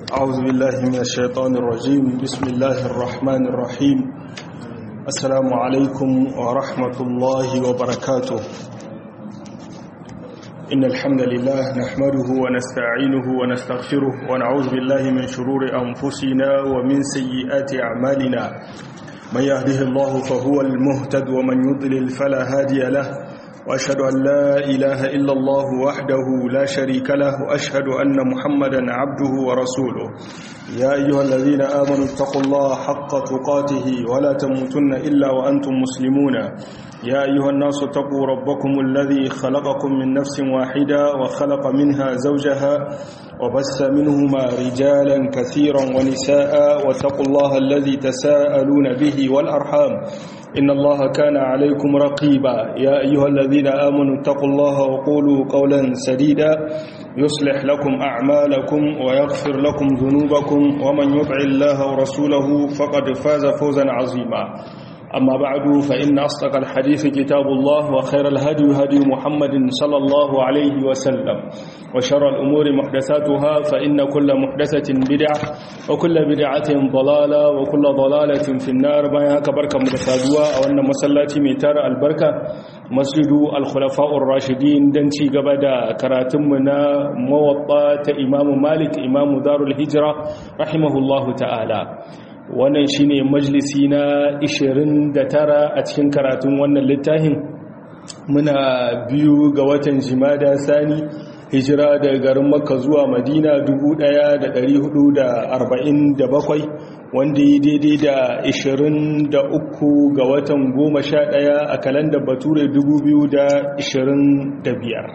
أعوذ بالله من الشيطان الرجيم بسم الله الرحمن الرحيم السلام عليكم ورحمة الله وبركاته إن الحمد لله نحمده ونستعينه ونستغفره ونعوذ بالله من شرور أنفسنا ومن سيئات أعمالنا من يهده الله فهو المهتد ومن يضلل فلا هادي له وأشهد أن لا إله إلا الله وحده لا شريك له وأشهد أن محمدا عبده ورسوله يا أيها الذين آمنوا اتقوا الله حق تقاته ولا تموتن إلا وأنتم مسلمون يا أيها الناس اتقوا ربكم الذي خلقكم من نفس واحدة وخلق منها زوجها وبث منهما رجالا كثيرا ونساء واتقوا الله الذي تساءلون به والأرحام إن الله كان عليكم رقيبا يا أيها الذين آمنوا اتقوا الله وقولوا قولا سديدا يصلح لكم أعمالكم ويغفر لكم ذنوبكم ومن يطع الله ورسوله فقد فاز فوزا عظيما أما بعد فإن أصدق الحديث كتاب الله وخير الهدي هدي محمد صلى الله عليه وسلم وشر الأمور محدثاتها فإن كل محدثة بدعة وكل بدعة ضلالة وكل ضلالة في النار ما كبركة مدفادوا أو أن مسلاتي ميتار البركة مسجد الخلفاء الراشدين دنتي قبدا كراتمنا موطأة إمام مالك إمام دار الهجرة رحمه الله تعالى wannan shine majalisi na 29 a cikin karatun wannan littafin muna biyu ga watan jimada sani hijira daga garin makka zuwa madina 1447 wanda yi daidai da 23 ga watan 11 a kalandar bature 2025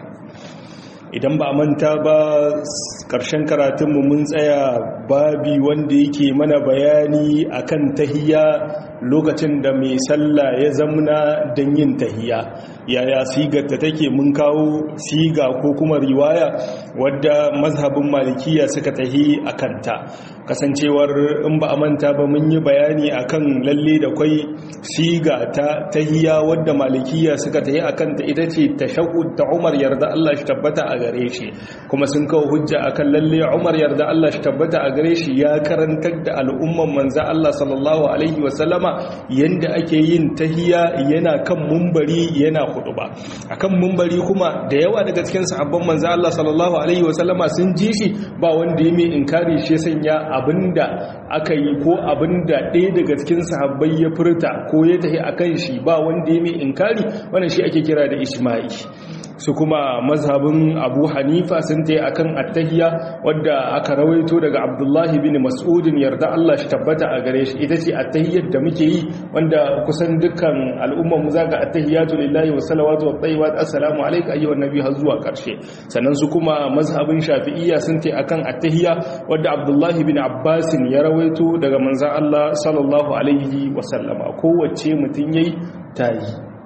idan ba manta ba ƙarshen karatunmu mun tsaya babi wanda yake mana bayani akan tahiya lokacin da mai sallah ya zamna don yin tahiya yaya sigarta take mun kawo siga ko kuma riwaya wadda mazhabin malikiya suka tahi a kanta kasancewar in ba a manta ba mun yi bayani akan lalle da kwai siga ta tahiya wadda malikiya suka tahi a kanta ita ce tashahud ta umar yarda Allah shi tabbata a gare shi kuma sun kawo hujja akan lalle umar yarda Allah shi tabbata a gare shi ya karantar da al'umman manza Allah sallallahu alaihi wasallama yanda ake yin tahiya yana kan mumbari yana ba. akan mumbari kuma da yawa daga cikin sahabban manza Allah sallallahu alaihi wasallama sun ji shi ba wanda ya mai inkari shi sanya abinda aka yi ko abinda ɗaya daga cikin sahabbai ya furta ko ya tahi akan shi ba wanda ya mai inkari wannan shi ake kira da isma'i su kuma mazhabin abu hanifa sun ta akan attahiya wadda aka rawaito daga abdullahi bin mas'udin yarda Allah shi tabbata a gare shi ita ce attahiyar da muke yi wanda kusan dukkan al'ummar mu zaka attahiyatu lillahi wa salawatu wa tayyibat assalamu alayka ayyuhan nabi har zuwa karshe sannan su kuma mazhabin shafi'iyya sun ta akan attahiya wadda abdullahi bin abbas ya rawaito daga manzon Allah sallallahu alaihi wa sallama kowace mutun yayi tayi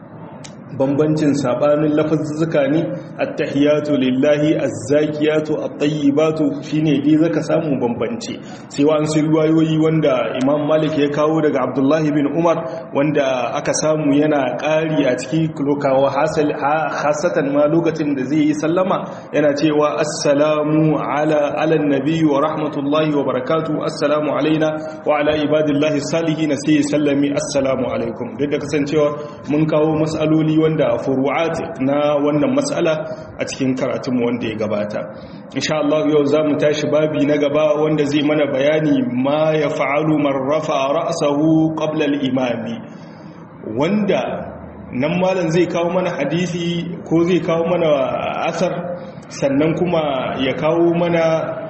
bambancin sabanin lafazzuka ne attahiyatu lillahi azzakiyatu at-tayyibatu shine dai zaka samu bambanci sai wa an sai riwayoyi wanda Imam Malik ya kawo daga Abdullah bin Umar wanda aka samu yana ƙari a cikin lokawa hasal hasatan ma lokacin da zai yi sallama yana cewa assalamu ala ala nabi wa rahmatullahi wa barakatuh assalamu alaina wa ala ibadillahi salihin sai sallami assalamu alaikum duk da kasancewa mun kawo mas'aloli wanda furu'at na wannan matsala a cikin karatunmu wanda ya gabata insha Allah yau zamu tashi babi na gaba wanda zai mana bayani ma ya fa'alu man rafa ra'sahu qabla al-imami wanda nan malam zai kawo mana hadisi ko zai kawo mana asar sannan kuma ya kawo mana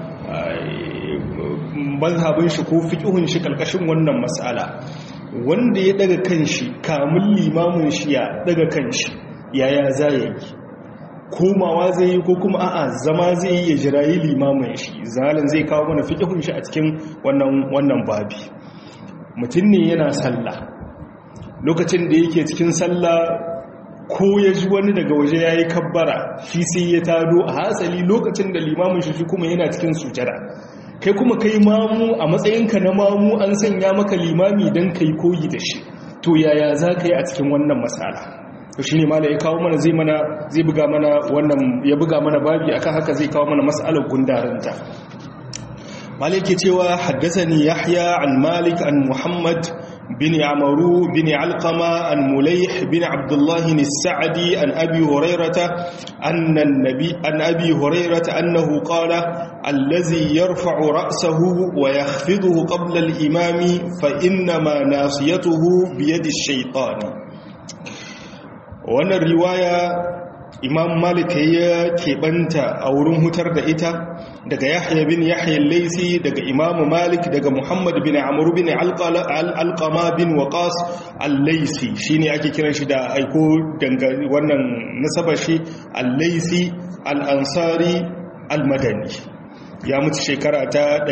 mazhabin shi ko fiqhun shi kalkashin wannan mas'ala wanda ya daga kanshi kamun limamin shi ya daga kanshi yaya za ya yi komawa zai yi ko kuma a'a zama zai yi ya jirayi limamin shi zalin zai kawo mana fiƙihun shi a cikin wannan babi mutum ne yana sallah lokacin da yake cikin sallah ko ya ji wani daga waje ya yi kabbara shi sai ya tado a hatsali lokacin da limamin shi kuma yana cikin sujada kai kuma kai mamu a matsayinka na mamu an sanya maka limami don kai koyi da shi to yaya za ka yi a cikin wannan matsala to shine mala ya kawo mana zai mana zai buga mana wannan ya buga mana babi akan haka zai kawo mana mas'alar gundarinta maliki cewa haddathani yahya an malik an muhammad bin amaru bin alqama an mulayh bin abdullah as-sa'di an abi hurairata anna an-nabi an abi hurairata annahu qala allazi yarfa'u ra'sahu wa yakhfiduhu qabla al-imami fa innama nasiyatuhu bi yadi ash-shaytan wannan riwaya imam malik ya keɓanta a wurin hutar da ita daga yahya bin yahya laisi daga imam malik daga muhammad bin amur bin alƙama bin waqas al-laisi shine ake kiran shi da aiko wannan nasabar shi al-laisi al-ansari al-madani ya mutu shekara ta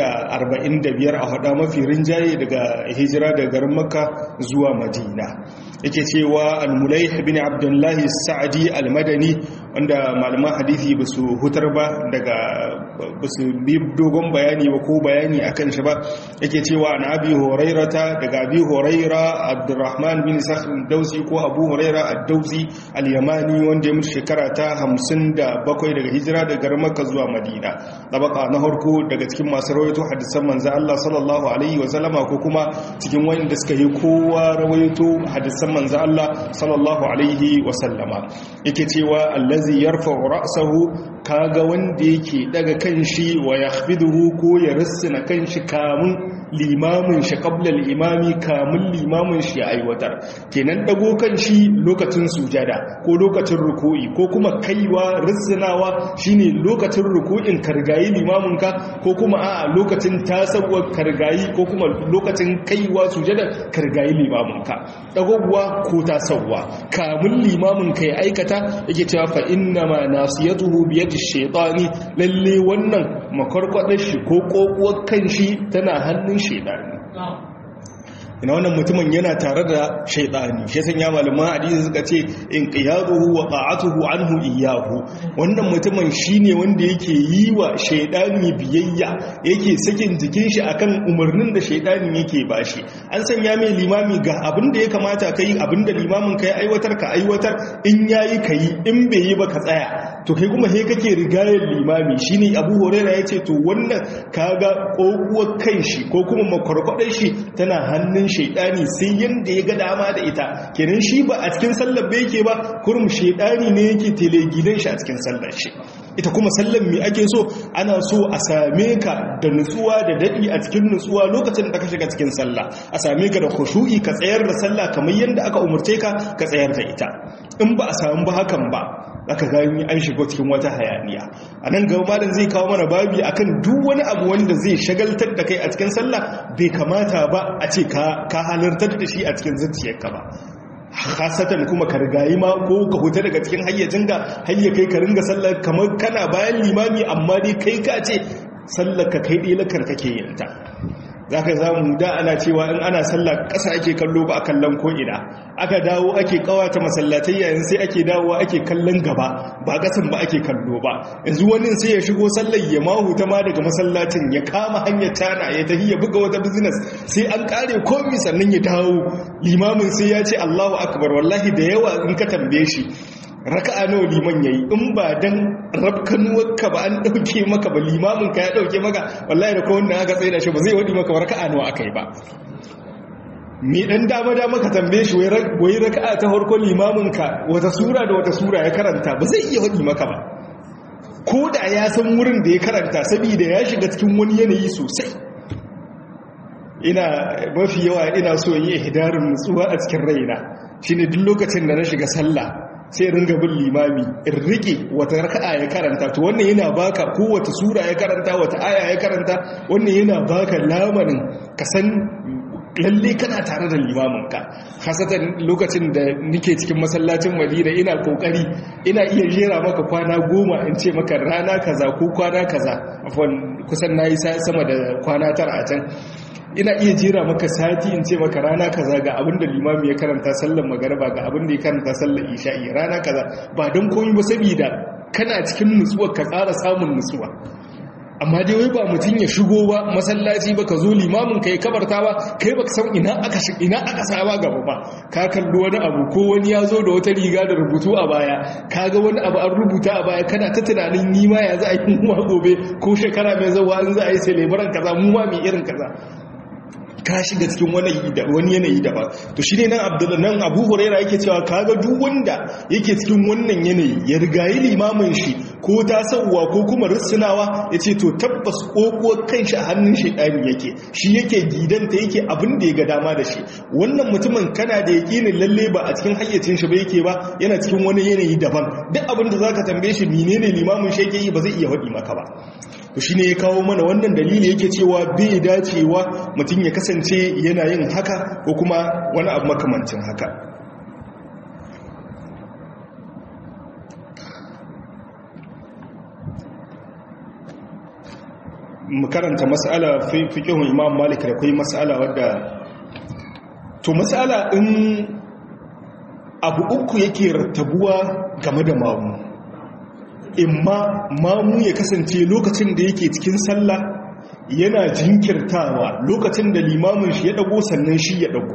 145 a hada mafi rinjaye daga hijira daga garin makka zuwa madina yake cewa al-mulaih bin abdullahi sa'adi al-madani wanda malaman hadisi ba su hutar ba daga ba su bi dogon bayani ba ko bayani akan shi ba yake cewa an abi hurairata daga abi huraira abdurrahman bin sakhr dausi ko abu huraira ad-dausi al-yamani wanda ya mutu shekara ta 57 daga hijira daga garin makka zuwa madina tabaka na harko daga cikin masu rawaito hadisan manzo Allah sallallahu alaihi wa sallama ko kuma cikin wanda suka yi kowa rawaito hadisan manzo Allah sallallahu alaihi wa sallama yake cewa allazi yarfa'u ra'sahu kaga wanda yake daga kanshi wa yakhfiduhu ko ya rissina kanshi kamun limamin shi qabla al-imami kamun limamin shi ya aiwatar kenan dago kanshi lokacin sujada ko lokacin ruku'i ko kuma kaiwa rissinawa shine lokacin ruku'in kargayi limamin ka ko kuma a lokacin tasawwar kargayi ko kuma lokacin kaiwa sujada kargayi limamin ka dagowa ko tasawwa kamun limamin ka ya aikata yake cewa fa inna ma nasiyatuhu bi yadi shaytani lalle wannan makwarkwadar shi ko kokuwar kan shi tana hannun shaytani ina wannan mutumin yana tare da shaidani shi sanya malaman hadisi suka ce in qiyaduhu wa ta'atuhu anhu iyyahu wannan mutumin shine wanda yake yi wa shaidani biyayya yake sakin jikin shi akan umarnin da shaidani yake bashi an sanya mai limami ga abin da ya kamata kai abin da limamin kai aiwatar ka aiwatar in yayi kai in bai yi ba ka tsaya to kai kuma he kake rigayar limami shine Abu Hurairah yace to wannan kaga kokuwar kan shi ko kuma makwarkwadar shi tana hannun shaidani sai yanda ya ga dama da ita kenan shi ba a cikin sallar ba yake ba kurum shaidani ne yake telegidan shi a cikin sallar shi ita kuma sallar mi ake so ana so a same ka da nutsuwa da dadi a cikin nutsuwa lokacin da ka shiga cikin sallah a same ka da khushu'i ka tsayar da sallah kamar yanda aka umurce ka ka tsayar da ita in ba a samu ba hakan ba aka gani an shigo cikin wata hayaniya a nan gaba malam zai kawo mana babi akan duk wani abu wanda zai shagaltar da kai a cikin sallah bai kamata ba a ce ka halartar da shi a cikin zuciyarka ba hasatan kuma ka rigayi ma ko ka huta daga cikin hayyacin ga hayya kai ka ringa sallar kamar kana bayan limami amma dai kai ka ce sallar ka kai ɗelakar kake yin ta za ka zamu da ana cewa in ana sallah ƙasa ake kallo ba a kallon ko'ina aka dawo ake kawata masallatai yayin sai ake dawo ake kallon gaba ba ƙasan ba ake kallo ba yanzu wani sai ya shigo sallar ya mahu ta ma daga masallacin ya kama hanyar tana ya tafi ya buga wata business sai an kare komi sannan ya dawo limamin sai ya ce allahu akbar wallahi da yawa in ka tambaye shi raka'a nawa liman yayi in ba dan rabkanuwarka ba an dauke maka ba limamin ka ya dauke maka wallahi da ko wanda aka tsaida shi ba zai wadi maka raka'a nawa akai ba mi dan dama dama ka tambaye shi wai raka'a ta farko limamin ka wata sura da wata sura ya karanta ba zai iya wadi maka ba ko da ya san wurin da ya karanta saboda ya shiga cikin wani yanayi sosai ina mafi yawa ina so yi ihdarin nutsuwa a cikin raina shine duk lokacin da na shiga sallah sai ringa bin limami in rike wata raka'a ya karanta to wannan yana baka ko wata sura ya karanta wata aya ya karanta wannan yana baka lamarin ka san lalle kana tare da limaminka hasatan lokacin da nike cikin masallacin madina ina kokari ina iya jera maka kwana goma in ce maka rana kaza ko kwana kaza kusan na yi sama da kwana tara a can ina iya jera maka sati in ce maka rana kaza ga abin da limami ya karanta sallar magaraba ga abin da ya karanta sallar isha'i rana kaza ba don koyi ba saboda kana cikin nutsuwa ka tsara samun nutsuwa amma dai wai ba mutum ya shigo ba masallaci ba ka zo limamin ka yi kabarta ba kai ba ka san ina aka ina aka saba gaba ba ka kalli wani abu ko wani ya zo da wata riga da rubutu a baya ka ga wani abu an rubuta a baya kana ta tunanin ni ma ya za a yi mu gobe ko shekara mai zawa an za a yi celebrant kaza mu ma mai irin kaza ka shiga cikin wani yanayi daban to shi ne nan abdullahi nan abu huraira yake cewa kaga duk wanda yake cikin wannan yanayi ya rigayi limamin shi ko ta sauwa ko kuma rissunawa ya ce to tabbas ƙoƙuwar kanshi a hannun shaidani yake shi yake gidanta yake abin da ya ga dama da shi wannan mutumin kana da yaƙinin lalle ba a cikin hayyacin shi ba yake ba yana cikin wani yanayi daban duk abin da zaka tambaye shi menene limamin shi yake yi ba zai iya faɗi maka ba to shi ne ya kawo mana wannan dalili yake cewa bai dacewa mutum ya kasance yana yin haka ko kuma wani abu makamancin haka mu karanta mas'ala fiqhun imam malik da kai mas'ala wadda to mas'ala in abu uku yake rattabuwa game da mamu imma mamu ya kasance lokacin da yake cikin sallah yana jinkirtawa lokacin da limamin shi ya dago sannan shi ya dago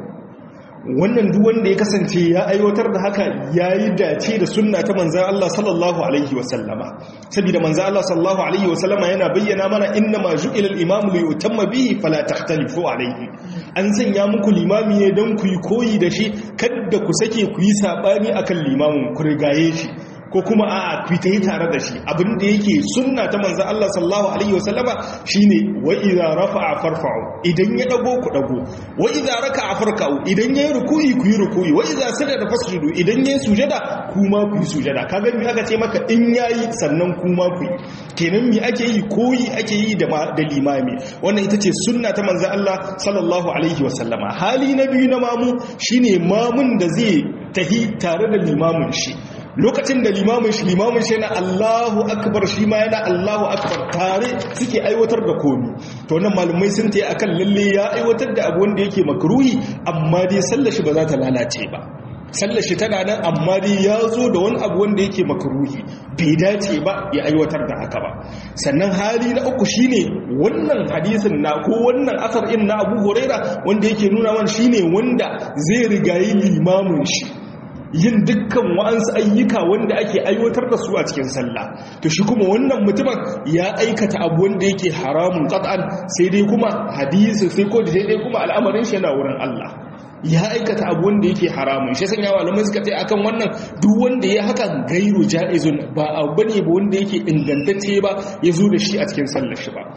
wannan duk wanda ya kasance ya aiwatar da haka yayi dace da sunna ta manzon Allah sallallahu alaihi wasallama saboda manzon Allah sallallahu alaihi wasallama yana bayyana mana inna ma ju'ila al-imam li yutamma bihi fala takhtalifu alaihi an sanya muku limami ne don ku yi koyi da shi kada ku sake ku yi sabani akan limamin ku rigaye shi ko kuma a fita yi tare da shi abinda yake sunna ta manzan Allah sallallahu alaihi wasallama shine wa idza rafa'a farfa'u idan ya dago ku dago wa idza raka'a farka'u idan yayi ruku'i ku yi ruku'i wa idza sajada fasjudu idan yayi sujada kuma ku yi sujada kaga me aka ce maka in yayi sannan kuma ku yi kenan me ake yi koyi ake yi da da limami wannan ita ce sunna ta manzan Allah sallallahu alaihi wasallama hali na biyu na mamu shine mamun da zai tahi tare da limamin shi lokacin da limamin shi limamin shi yana Allahu akbar shi ma yana Allahu akbar tare suke aiwatar da komi to wannan malumai sun tayi akan lalle ya aiwatar da abu wanda yake makruhi amma dai sallar shi ba za ta lalace ba sallar shi tana nan amma dai ya zo da wani abu wanda yake makruhi bai dace ba ya aiwatar da haka ba sannan hali na uku shine wannan hadisin na ko wannan asar in na Abu Huraira wanda yake nuna mana shine wanda zai rigayi limamin shi yin dukkan wa'ansu ayyuka wanda ake aiwatar da su a cikin sallah to shi kuma wannan mutumin ya aikata abu wanda yake haramun qat'an sai dai kuma hadisi sai ko sai dai kuma al'amarin shi yana wurin Allah ya aikata abu wanda yake haramun shi sanya malamai suka tai akan wannan duk wanda ya haka gairu jaizun ba abu bane ba wanda yake ingantacce ba ya zo da shi a cikin sallar shi ba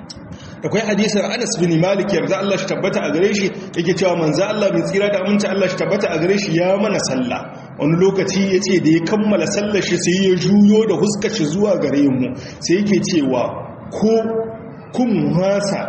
akwai hadisin Anas bin Malik yarda Allah shi tabbata a gare shi yake cewa manzo Allah bin tsira da aminci Allah shi tabbata a gare shi ya mana sallah wani lokaci yace da ya kammala sallar shi sai ya juyo da huskar shi zuwa gare mu sai yake cewa ko kun hasa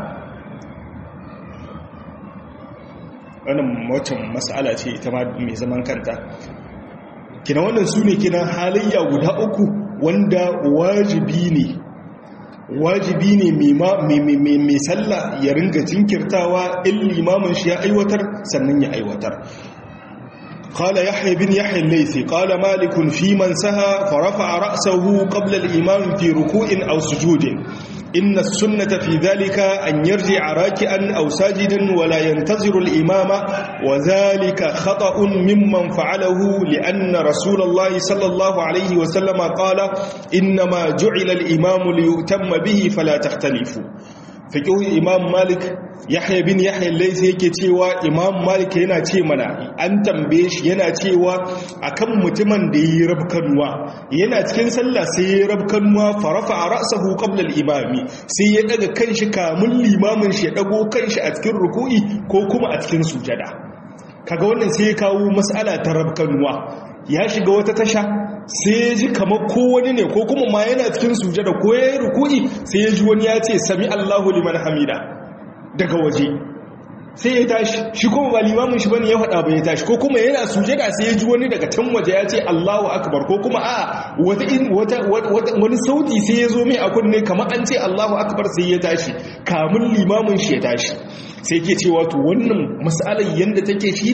wannan wacce mas'ala ce ita ma mai zaman kanta kina wannan sune kina halayya guda uku wanda wajibi ne wajibi ne mai sallah ya ringa jinkirtawa in limamin shi ya aiwatar sannan ya aiwatar قال يحيى بن يحيى الليثي قال مالك في من سهى فرفع رأسه قبل الإمام في ركوع أو سجود إن السنة في ذلك أن يرجع راكئا أو ساجدا ولا ينتظر الإمام وذلك خطأ ممن فعله لأن رسول الله صلى الله عليه وسلم قال إنما جعل الإمام ليؤتم به فلا تختلفوا fiƙihun imam malik yahya bin yahya laisi yake cewa imam malik yana ce mana an tambaye shi yana cewa akan mutumin da yi rabkanuwa yana cikin sallah sai ya rabkanuwa farafa a ra'sahu qabla al-imami sai ya daga kanshi kamun limamin shi ya dago kanshi a cikin ruku'i ko kuma a cikin sujada kaga wannan sai ya kawo mas'ala ta rabkanuwa ya shiga wata tasha sai ya ji kamar ko wani ne ko kuma ma yana cikin sujada ko ya yi ruku'i sai ya ji wani ya ce sami Allahu liman hamida daga waje sai ya tashi shi kuma ba limamin shi bane ya faɗa ba ya tashi ko kuma yana sujada sai ya ji wani daga can waje ya ce Allahu akbar ko kuma a wata wani sauti sai ya zo mai a kunne kamar an ce Allahu akbar sai ya tashi kamun limamin shi ya tashi sai ke cewa to wannan mas'alar yanda take shine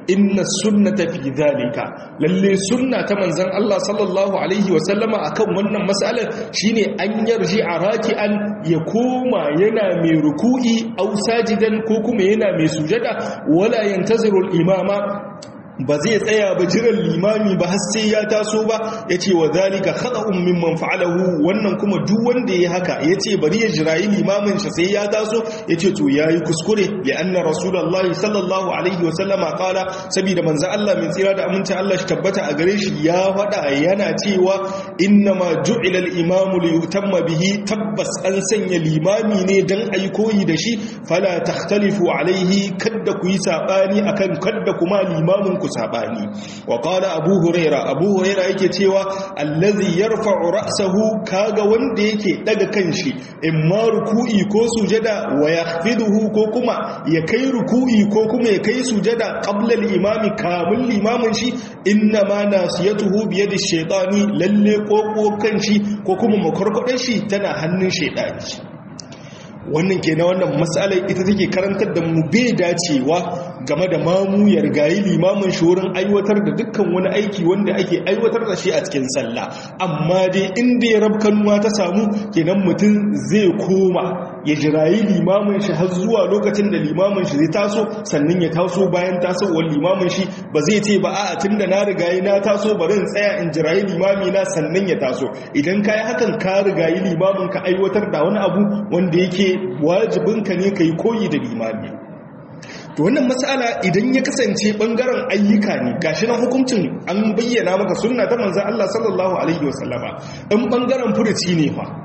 inna sunnata fi dhalika lalle sunna ta manzon Allah sallallahu alaihi wa sallama akan wannan mas'alar shine an yarji araki'an ya koma yana mai ruku'i aw sajidan ko kuma yana mai sujada wala yantaziru al-imama ba zai tsaya ba jiran limami ba har sai ya taso ba ya ce wa zalika khata'un mimman fa'alahu wannan kuma duk wanda ya haka ya ce bari ya jirayi limamin shi sai ya taso ya ce to yayi kuskure ya anna rasulullahi sallallahu alaihi wa sallama qala saboda manzo Allah mai tsira da aminci Allah shi tabbata a gare shi ya faɗa yana cewa inna ma ju'ila al-imamu li yutamma bihi tabbas an sanya limami ne dan ayi koyi da shi fala takhtalifu alaihi kadda ku yi sabani akan kadda kuma limamin ku sabani wa qala abu huraira abu huraira yake cewa allazi yarfa'u ra'sahu kaga wanda yake daga kanshi imma ruku'i ko sujada wa yakhfiduhu ko kuma ya kai ruku'i ko kuma ya kai sujada qabla al-imami kamul limamin shi inna ma nasiyatuhu bi yadi shaytani lalle koko kanshi ko kuma makarkwadar shi tana hannun shaytani wannan ke na wannan matsalar ita take karantar da mu bai dacewa game da mamu ya rigayi limamin shi wurin aiwatar da dukkan wani aiki wanda ake aiwatar da shi a cikin sallah amma dai inda ya rabkanuwa ta samu kenan mutum zai koma ya jirayi limamin shi har zuwa lokacin da limamin shi zai taso sannan ya taso bayan tasowar limamin shi ba zai ce ba a'a tunda na rigayi na taso bari in tsaya in jirayi limami na sannan ya taso idan kai hakan ka rigayi limamin ka aiwatar da wani abu wanda yake wajibinka ne ka yi koyi da limami to wannan matsala idan ya kasance bangaren ayyuka ne gashi nan hukuncin an bayyana maka sunna ta manzon Allah sallallahu alaihi wasallama in bangaren furuci ne fa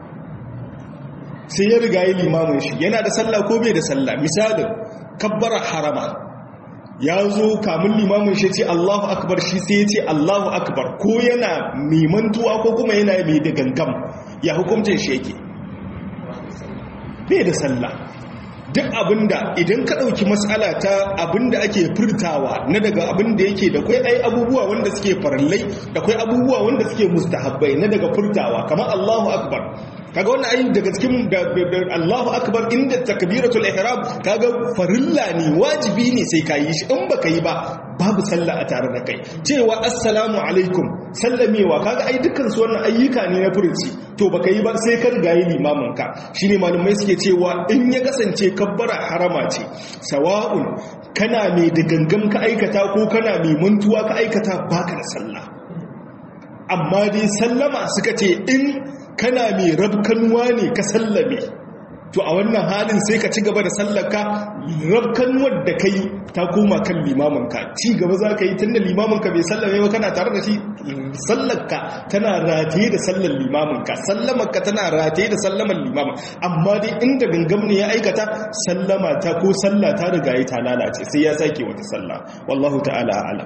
sai ya riga yi limamin shi yana da sallah ko bai da sallah misalin kabbara harama ya zo kamun limamin shi ce Allahu akbar shi sai ya ce Allahu akbar ko yana mai mantuwa ko kuma yana mai da gangam ya hukuncin shi yake bai da sallah duk abinda idan ka ɗauki matsala ta abinda ake furtawa na daga abinda yake da kwai ai abubuwa wanda suke farallai da kwai abubuwa wanda suke mustahabbai na daga furtawa kamar Allahu akbar kaga wannan ayi daga cikin Allahu akbar inda takbiratul ihram kaga farilla ne wajibi ne sai ka yi shi in baka yi ba babu sallah a tare da kai cewa assalamu alaikum sallamewa kaga ai dukkan su wannan ayyuka ne na furuci to baka yi ba sai ka riga yi limamin ka shine malumai suke cewa in ya kasance kabbara harama ce sawa'un kana mai da gangam ka aikata ko kana mai mantuwa ka aikata baka da sallah amma dai sallama suka ce in kana mai rabkanuwa ne ka sallame to a wannan halin sai ka ci gaba da sallarka rabkanuwar da kai ta koma kan limaminka ci gaba za ka yi tun da limaminka bai sallame ba kana tare da shi sallarka tana rataye da sallar limaminka sallamarka tana rataye da sallamar limamin amma dai inda gangam ne ya aikata sallama ta ko sallah ta riga ta lalace sai ya sake wata sallah wallahu ta'ala a'lam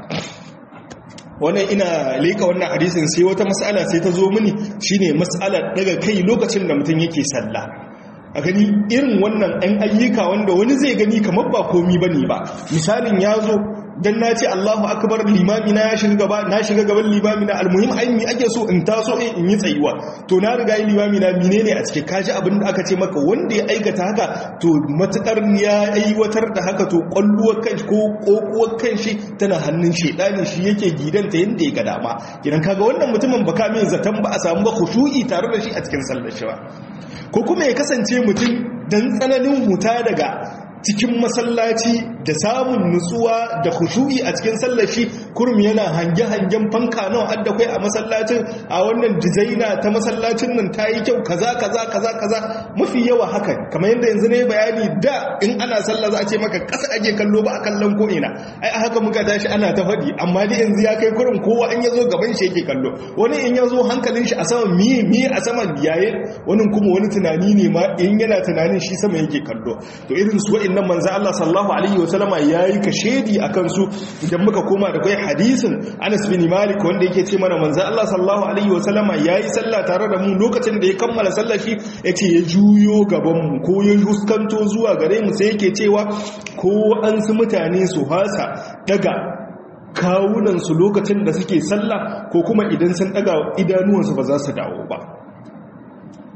wannan ina leka wannan hadisin sai wata mas'ala sai ta zo mini shine mas'alar daga kai lokacin da mutum yake sallah a gani irin wannan ɗan ayyuka wanda wani zai gani kamar ba komi bane ba misalin ya zo dan na ce Allahu akbar limami na ya shiga gaba na shiga gaban limami na almuhim ai mi ake so in taso in yi tsayuwa to na riga yi limami na menene a cikin kaji abin da aka ce maka wanda ya aikata haka to matukar ya aiwatar da haka to kwalluwar kanshi ko kokuwar kanshi tana hannun shedani shi yake gidanta yanda ya ga dama idan kaga wannan mutumin baka mai zaton ba a samu ba khushu'i tare da shi a cikin sallar shi ba ko kuma ya kasance mutum dan tsananin huta daga cikin masallaci da samun nutsuwa da khushu'i a cikin sallashi kurum yana hange-hangen fanka nawa adda kai a masallacin a wannan dizaina ta masallacin nan ta yi kyau kaza kaza kaza kaza mafi yawa hakan kamar yadda yanzu ne bayani da in ana sallah za a ce maka ƙasa ake kallo ba a kallon ko ina ai a haka muka tashi ana ta faɗi amma dai yanzu ya kai kurum kowa in ya zo gaban shi yake kallo wani in ya zo hankalin shi a saman miye miye a saman yaye wani kuma wani tunani ne ma in yana tunanin shi sama yake kallo to irin su nan manzo Allah sallallahu alaihi wasallama yayi kashedi akan su idan muka koma da kai hadisin Anas bin Malik wanda yake ce mana manzo Allah sallallahu alaihi wasallama yayi sallah tare da mu lokacin da ya kammala sallar shi yace ya juyo gaban mu ko ya huskanto zuwa gare mu sai yake cewa ko an su mutane su hasa daga kawunansu lokacin da suke sallah ko kuma idan sun daga idanuwansu ba za su dawo ba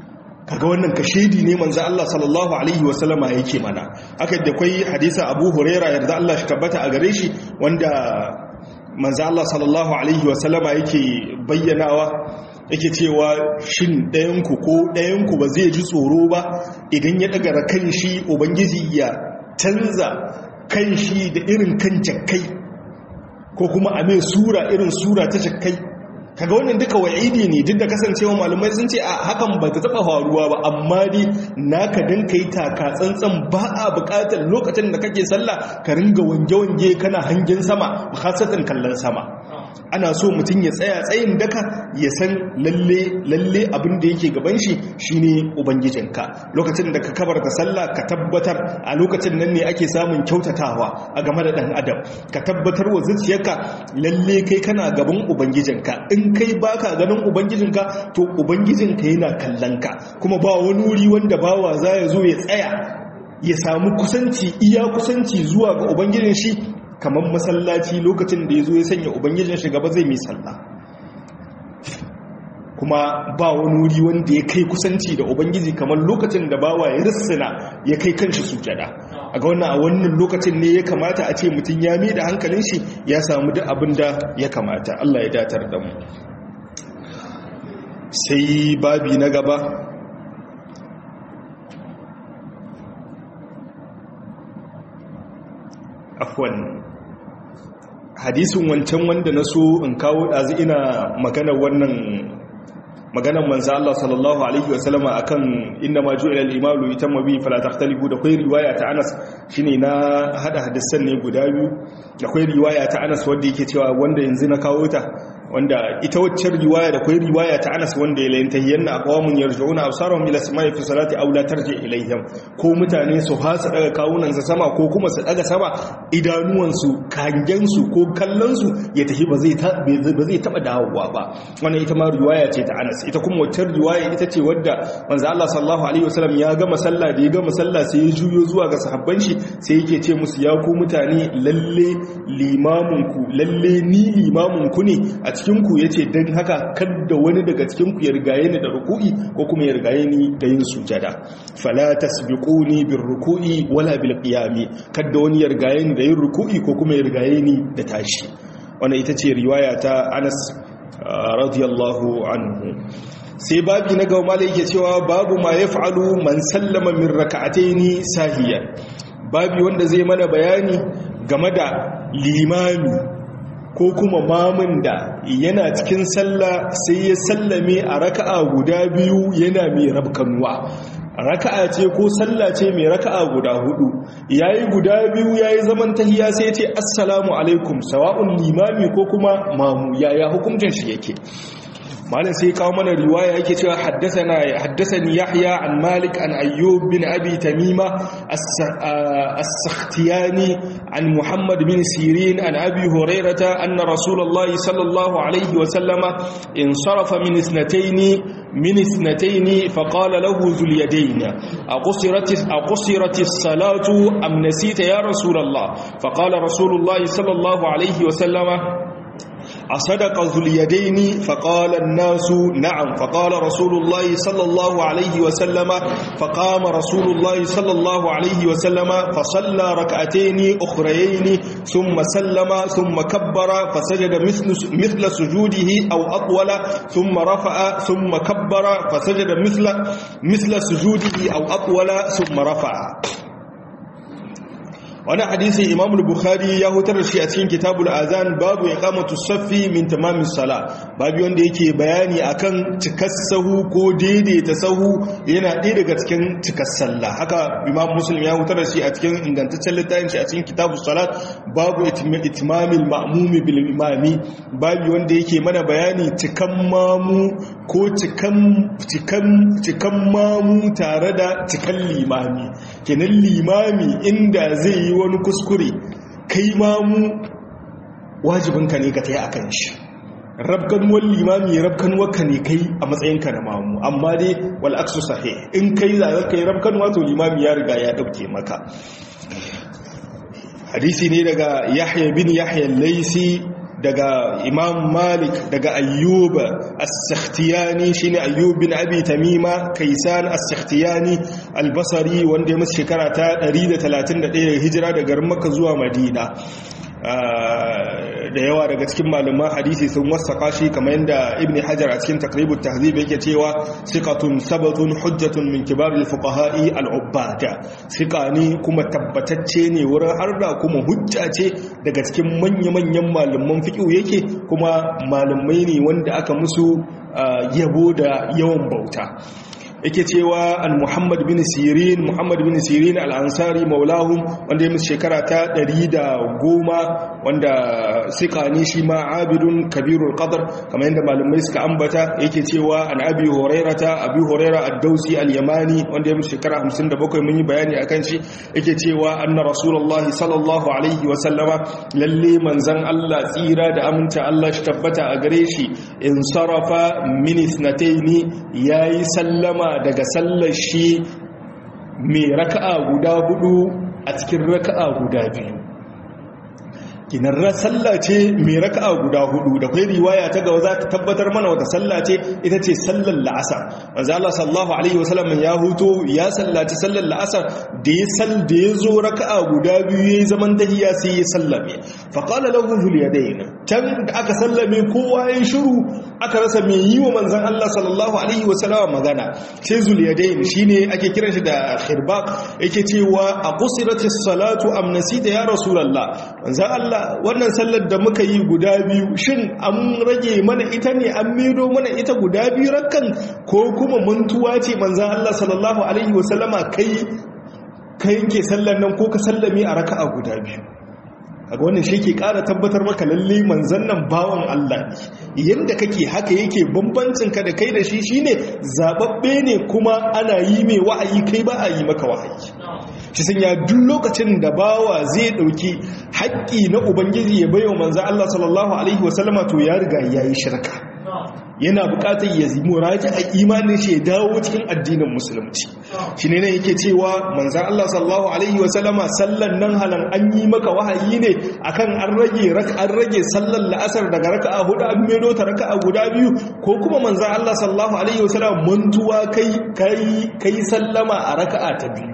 kaga wannan kashedi ne manzo Allah sallallahu alaihi wasallama yake mana haka da kai hadisa Abu Huraira yarda Allah shi tabbata a gare shi wanda manzo Allah sallallahu alaihi wasallama yake bayyanawa yake cewa shin ɗayanku ko ɗayanku ba zai ji tsoro ba idan ya ɗagara kan shi ubangiji ya canza kan shi da irin kan jakkai ko kuma a mai sura irin sura ta jakkai kaga wannan duka wa'idi ne duk da kasancewa malamai sun ce a hakan ba ta taba faruwa ba amma dai naka dan kai taka tsantsan ba a bukatar lokacin da kake sallah ka ringa wange-wange kana hangen sama khasatan kallon sama ana so mutum ya tsaya tsayin daka ya san lalle lalle abin da yake gaban shi shine ubangijinka lokacin da ka kabarta sallah ka tabbatar a lokacin nan ne ake samun kyautatawa a game da dan adam ka tabbatar wa zuciyarka lalle kai kana gaban ubangijinka in kai baka ganin ubangijinka to ubangijinka yana kallon ka kuma ba wani wuri wanda bawa za ya zo ya tsaya ya samu kusanci iya kusanci zuwa ga ubangijin shi kamar masallaci lokacin da ya zo ya sanya ubangijin shi gaba zai mai sallah kuma ba wani wuri wanda ya kai kusanci da ubangiji kamar lokacin da bawa ya rissina ya kai kanshi sujada a ga wannan a wannan lokacin ne ya kamata a ce mutum ya mai da hankalin shi ya samu duk abin da ya kamata Allah ya datar da mu sai babi na gaba afwan hadisin wancan wanda na so in kawo ɗazu ina magana wannan maganan manzo Allah sallallahu alaihi wasallam akan inna ma ju'ila al-imamu yutamma bi fala takhtalifu da kai riwaya ta Anas shine na hada hadisan ne guda biyu da kai riwaya ta Anas wanda yake cewa wanda yanzu na kawo ta wanda ita waccan riwaya da kai riwaya ta Anas wanda ya layanta yanna aqwamun yarji'una absarahum ila samai fi salati aw la tarji ilayhim ko mutane su hasa daga kawunan sa sama ko kuma su daga sama idanuwan su kangen su ko kallon su ya tafi ba zai ba zai taba dawowa ba wannan ita ma riwaya ce ta Anas ita kuma waccan riwaya ita ce wadda manzo Allah sallallahu alaihi wasallam ya gama sallah da ya gama sallah sai ya juyo zuwa ga sahabban shi sai yake ce musu ya ku mutane lalle limamin ku lalle ni limamin ku ne a cikin ku yace dan haka kada wani daga cikin ku ya rigaye ni da ruku'i ko kuma ya rigaye ni da yin sujada fala tasbiquni bir ruku'i wala bil qiyami kada wani ya rigaye ni da yin ruku'i ko kuma ya rigaye ni da tashi wannan ita ce riwaya ta Anas radiyallahu anhu sai babi na gaba malai yake cewa babu ma yaf'alu man sallama min raka'ataini sahiyan babi wanda zai mana bayani game da limami ko kuma mamun da yana cikin sallah sai ya sallame a raka'a guda biyu yana mai rabkanuwa raka'a ce ko sallah ce mai raka'a guda hudu yayi guda biyu yayi zaman tahiya sai ya ce assalamu alaikum sawa'un limami ko kuma mamu yaya hukuncin shi yake malam sai kawo mana riwaya yake cewa haddathana haddathani yahya an malik an ayyub bin abi tamima as-sakhtiyani an muhammad bin sirin an abi hurairata anna rasulullahi sallallahu alaihi wa sallama insarafa min isnatayn من اثنتين فقال له ذو اليدين أقصرت, أقصرت الصلاة أم نسيت يا رسول الله فقال رسول الله صلى الله عليه وسلم أصدق ذو اليدين فقال الناس نعم فقال رسول الله صلى الله عليه وسلم فقام رسول الله صلى الله عليه وسلم فصلى ركعتين أخريين ثم سلم ثم كبر فسجد مثل, مثل سجوده أو أطول ثم رفع ثم كبر فسجد مثل, مثل سجوده أو أطول ثم رفع wani hadisi imam bukhari ya hutar da shi a cikin kitabul azan babu iqamatu saffi min tamamis sala babu wanda yake bayani akan cikar sahu ko daidaita sahu yana ɗaya daga cikin cikar sallah haka imam muslim ya hutar da shi a cikin ingantaccen littafin shi a cikin kitabus salat babu itmamil ma'mumi bil imami babu wanda yake mana bayani cikan mamu ko cikan cikan cikan mamu tare da cikan limami kenan limami inda zai yi wani kuskure kai mamu wajibinka ne ka ta yi a kan shi rabganuwar limami rabganuwarka ne kai a matsayinka na mamu amma dai wal'aksu sahi in kai zagar kai rabganuwa to limami ya riga ya ɗauke maka hadisi ne daga yahya bin yahya laisi daga imam malik daga ayyub as-sakhtiyani shine ayyub bin abi tamima kaisan as-sakhtiyani al-basri wanda ya musu shekara ta 131 hijira daga makka zuwa madina da yawa daga cikin malaman hadisi sun wasaka shi kamar yadda ibn hajar a cikin takribut tahzib yake cewa siqatun sabatun hujjatun min kibar al-fuqaha'i al-ubbada siqa ne kuma tabbatacce ne wurin harda kuma hujja ce daga cikin manya-manyan malaman fiqh yake kuma malamai ne wanda aka musu yabo da yawan bauta yake cewa an muhammad bin sirin muhammad bin sirin al'ansari maulahun wanda ya musu shekara ta ɗari da goma wanda sika ne shi ma abidun kabirul qadar kamar yadda malamai suka ambata yake cewa an abi horaira ta abi horaira ad-dausi al-yamani wanda ya musu shekara 57 mun yi bayani akan shi yake cewa anna rasulullah sallallahu alaihi wa sallama lalle manzon Allah tsira da aminta Allah shi tabbata a gare shi in sarafa min ithnataini yayi sallama daga sallar shi mai raka'a guda hudu a cikin raka'a guda biyu kinarra sallah ce mai raka'a guda hudu da kai riwaya ta gaba za ta tabbatar mana wata sallah ce ita ce sallar la'asar manzo Allah sallallahu alaihi wasallam ya huto ya sallaci sallar la'asar da ya sal da ya zo raka'a guda biyu yayi zaman tahiyya sai ya sallame fa qala lahu zul yadayn can da aka sallame kowa ya shiru aka rasa mai yi wa manzon Allah sallallahu alaihi wasallam magana sai zul yadayn shine ake kiran shi da khirbaq yake cewa a qusiratis salatu am nasita ya rasulullah manzon Allah wannan sallar da muka yi guda biyu shin an rage mana ita ne an mido mana ita guda biyu rakkan ko kuma mantuwa ce manzan Allah sallallahu alaihi wasallama kai ka yanke sallar nan ko ka sallame a raka'a guda biyu kaga wannan shi ke ƙara tabbatar maka lalle manzan nan bawan Allah ne yanda kake haka yake bambancin ka da kai da shi shine zababbe ne kuma ana yi mai wa'ayi kai ba a yi maka wa'ayi shi sanya duk lokacin da bawa zai dauki haƙƙi na ubangiji ya bayo manzo Allah sallallahu alaihi wasallama to ya riga yayi shirka yana buƙatar ya yi muraji a imanin shi ya dawo cikin addinin musulunci shi ne yake cewa manzo Allah sallallahu alaihi wasallama sallan nan halan an yi maka wahayi ne akan an rage an rage sallar la'asar daga raka'a hudu an medo ta raka'a guda biyu ko kuma manzo Allah sallallahu alaihi wasallama mantuwa kai kai kai sallama a raka'a ta biyu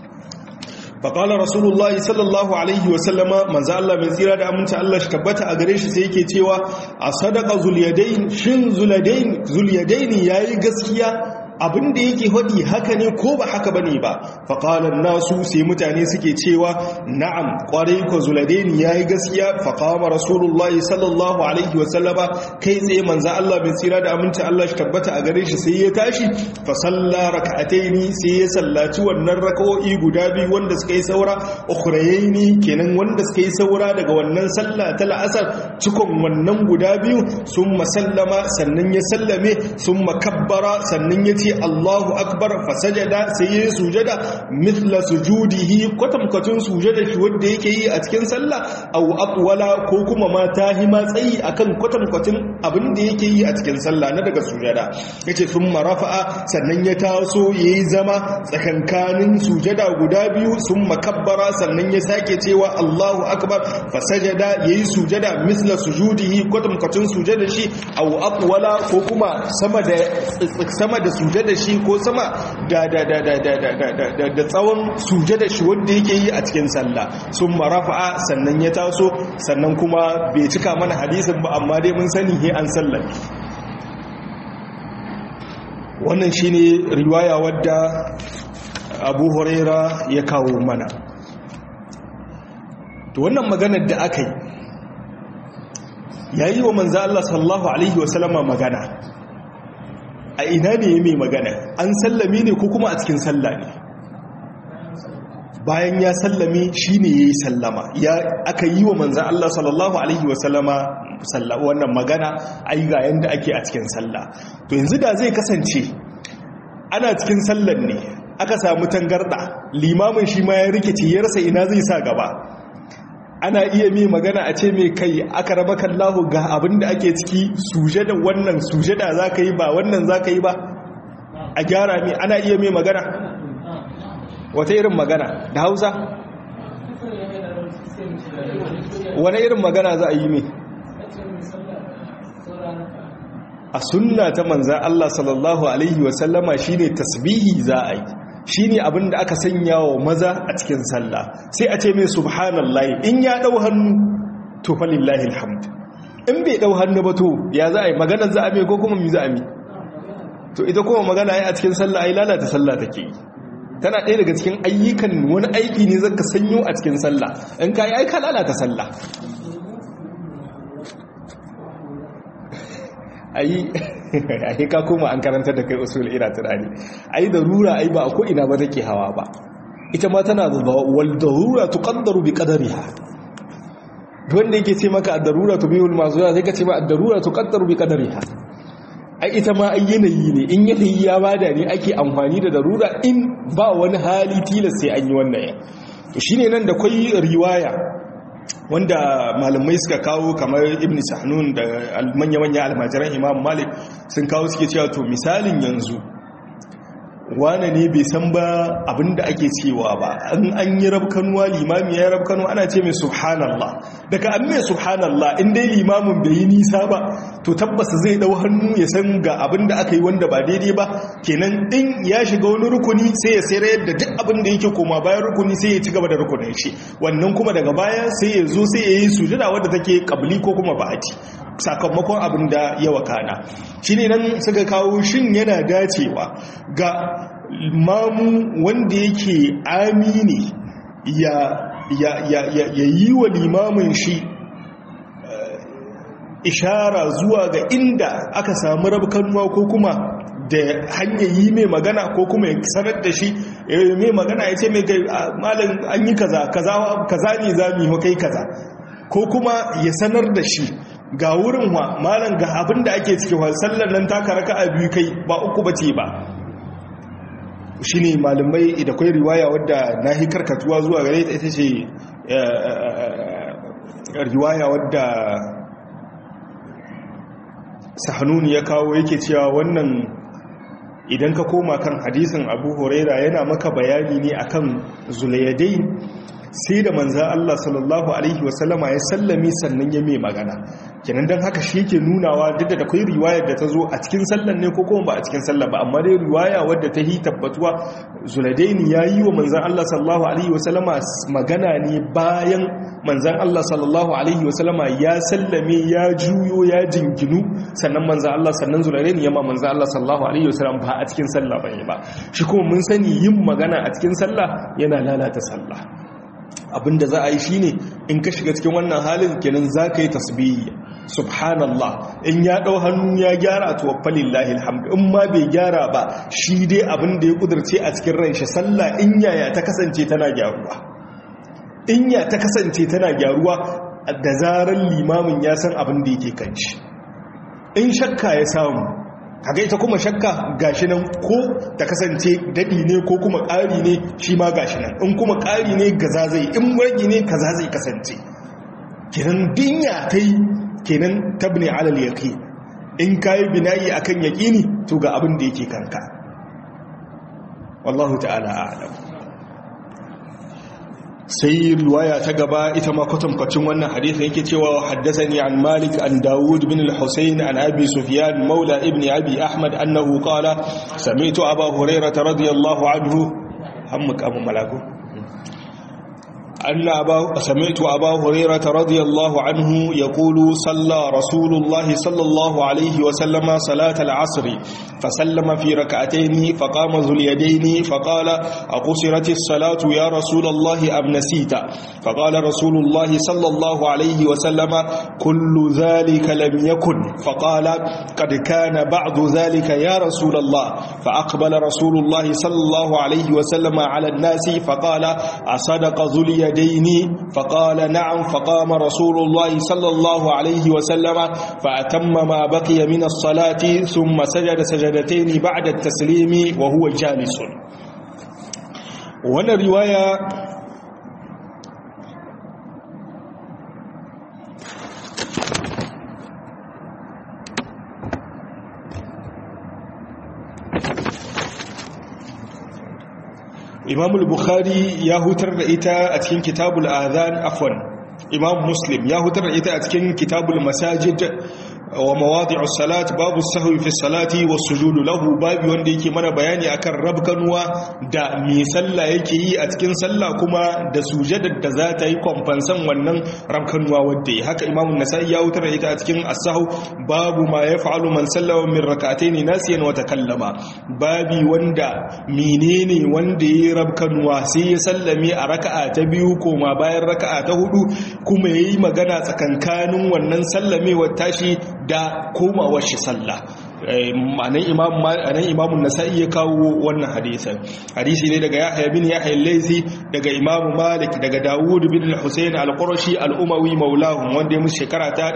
faƙalar rasulullahi sallallahu alaihi wasallama manzo Allah mai tsira da aminta Allah shi tabbata a gare shi sai yake cewa a sadaka zulyadain shin zulyadain zulyadain yayi gaskiya abin da yake hadi haka ne ko ba haka bane ba faqalan nasu sai mutane suke cewa na'am kwarai ko zuladain yayi gaskiya faqama rasulullahi sallallahu alaihi wasallama kai tsaye manzo Allah mai tsira da aminta Allah shi tabbata a gare shi sai ya tashi fa salla rak'ataini sai ya sallaci wannan rak'o'i guda biyu wanda suka yi saura ukhrayaini kenan wanda suka yi saura daga wannan sallah ta la'asar cikon wannan guda biyu summa sallama sannan ya sallame summa kabbara sannan ya ce Allahu akbar fasajada sai ya sujada mithla sujudihi kwatankwacin sujada shi wanda yake yi a cikin sallah aw aqwala ko kuma ma tahima tsayi akan kwatankwacin abin da yake yi a cikin sallah na daga sujada yace summa rafa'a sannan ya taso yayi zama tsakankanin sujada guda biyu summa kabbara sannan ya sake cewa Allahu akbar fasajada yayi sujada mithla sujudihi kwatankwacin sujada shi aw aqwala ko kuma sama da sama da sujada da shi ko sama da da da da da da da da tsawon suje da shi wanda yake yi a cikin sallah sun marafa'a sannan ya taso sannan kuma bai cika mana hadisin ba amma dai mun sani he an sallame wannan shine riwaya wadda Abu Huraira ya kawo mana to wannan maganar da aka yi yayi wa manzo Allah sallallahu alaihi wasallama magana a ina ne mai magana an sallame ne ko kuma a cikin sallah ne bayan ya sallame shi ne ya yi sallama ya aka yi wa manzan Allah sallallahu Alaihi wasallama wannan magana ai ga yadda ake a cikin sallah to yanzu da zai kasance ana cikin sallar ne aka samu tangarda limamin shi ma ya rikice ya rasa ina zai sa gaba ana iya mai magana a ce mai kai aka raba kallahu ga abin da ake ciki sujada wannan sujada za ka yi ba wannan za ka yi ba a gyara mai ana iya mai magana wata irin magana da hausa wani irin magana za a yi mai a sunna ta manzan Allah sallallahu Alaihi wasallama shi ne tasbihi za a yi shi ne abinda aka sanya wa maza a cikin sallah sai a ce mai subhanallah in ya ɗau hannu to falillahi alhamd in bai ɗau hannu ba to ya za a yi maganar za a mai ko kuma mi za a mi to ita kuma magana ya a cikin sallah ai lalata sallah take yi tana ɗaya daga cikin ayyukan wani aiki ne zaka sanyo a cikin sallah in ka yi aika lalata sallah ayi ayi ka koma an karanta da kai usul ina tunani ayi darura ai ba ko ina ba take hawa ba ita ma tana da wal darura tuqaddaru bi qadariha wanda yake ce maka ad-darura tubihul mazura sai ka ce ma ad-darura tuqaddaru bi qadariha ai ita ma ai yanayi ne in yanayi ya bada ne ake amfani da darura in ba wani hali tilas sai an yi wannan to shine nan da kai riwaya wanda malamai suka kawo kamar ibn sahnun da manya-manya almajiran imam malik sun kawo suke cewa to misalin yanzu wane ne bai san ba abinda ake cewa ba an an yi rabkanuwa limami ya rabkanu ana ce mai subhanallah daga an mai subhanallah in dai limamin bai yi nisa ba to tabbas zai dau hannu ya san ga abinda aka yi wanda ba daidai ba kenan in ya shiga wani rukuni sai ya sayar da duk abinda yake koma bayan rukuni sai ya ci gaba da rukunin shi wannan kuma daga baya sai ya zo sai ya yi sujada wadda take kabli ko kuma ba'ati sakamakon abin da ya wakana shi ne nan suka kawo shin yana dacewa ga mamu wanda yake amini ya yi wa limamin shi ishara zuwa ga inda aka samu rabkanuwa ko kuma da hanyar yi mai magana ko kuma ya sanar da shi mai magana ya ce mai malin an yi kaza kaza ne za mu yi kai kaza ko kuma ya sanar da shi ga wurin wa malam ga abin da ake ciki wa sallar nan taka raka a biyu kai ba uku bace ba shi ne malamai da kwai riwaya wadda na hi karkatuwa zuwa gare ta ita ce riwaya wadda sahanuni ya kawo yake cewa wannan idan ka koma kan hadisin abu huraira yana maka bayani ne akan zulayadai sai da manzan Allah sallallahu Alaihi wasallama ya sallame sannan ya mai magana kenan don haka shi yake nunawa duk da akwai riwayar da ta zo a cikin sallan ne ko kuma ba a cikin sallan ba amma dai riwaya wadda ta yi tabbatuwa zuladaini ya yi wa manzan Allah sallallahu Alaihi wasallama magana ne bayan manzan Allah sallallahu Alaihi wasallama ya sallame ya juyo ya jinginu sannan manzan Allah sannan zuladaini ya ma manzan Allah sallallahu Alaihi wasallam ba a cikin sallah ba ne ba shi kuma mun sani yin magana a cikin sallah yana lalata sallah abinda za a yi shine in ka shiga cikin wannan halin kenan za ka yi tasbihi subhanallah in ya ɗau hannu ya gyara to falillahi alhamdu in ma bai gyara ba shi dai abinda ya kudurce a cikin ran shi sallah in yaya ta kasance tana gyaruwa in ya ta kasance tana gyaruwa da zarar limamin ya san abin da yake kan shi in shakka ya samu kaga ita kuma shakka gashi nan ko ta kasance dadi ne ko kuma ƙari ne shi ma gashi nan in kuma ƙari ne gaza zai in ragi ne kaza zai kasance kenan dinya ta yi kenan tabni alal yaqi in kai binayi akan yaqini to ga abin da yake kanka wallahu ta'ala a'lam sai riwaya ta gaba ita ma kwatankwacin wannan hadisin yake cewa haddathani an Malik an Dawud bin al-Husayn an Abi Sufyan maula ibn Abi Ahmad annahu qala sami'tu Abu Hurairah radiyallahu anhu hammuk abu malaku أن أبا سمعت أبا هريرة رضي الله عنه يقول صلى رسول الله صلى الله عليه وسلم صلاة العصر فسلم في ركعتين فقام ذو اليدين فقال أقصرت الصلاة يا رسول الله أم نسيت فقال رسول الله صلى الله عليه وسلم كل ذلك لم يكن فقال قد كان بعض ذلك يا رسول الله فأقبل رسول الله صلى الله عليه وسلم على الناس فقال أصدق ذو اليدين اليدين فقال نعم فقام رسول الله صلى الله عليه وسلم فأتم ما بقي من الصلاة ثم سجد سجدتين بعد التسليم وهو جالس وانا رواية imam al-bukhari ya hutar da ita a cikin kitabul adhan afwan imam muslim ya hutar da ita a cikin kitabul masajid wa mawadi'u salat babu sahwi fi salati was sujudu lahu babu wanda yake mana bayani akan rabkanuwa da me sallah yake yi a cikin sallah kuma da sujadar da za ta yi komfansan wannan rabkanuwa wanda yi haka imam an-nasai ya hutar da ita a cikin as-sahw babu ma yaf'alu man sallama min rak'atayn nasiyan wa takallama babi wanda menene wanda yi rabkanuwa sai ya sallame a raka'a ta biyu koma bayan raka'a ta hudu kuma yayi magana tsakankanin wannan sallamewar tashi da komawar shi sallah ma'anan imam ma'anan imamun nasa'i ya kawo wannan hadisin hadisi ne daga yahya bin yahya al-laythi daga imam malik daga dawud bin al-husayn al-qurashi al-umawi maulahum wanda ya musu shekara ta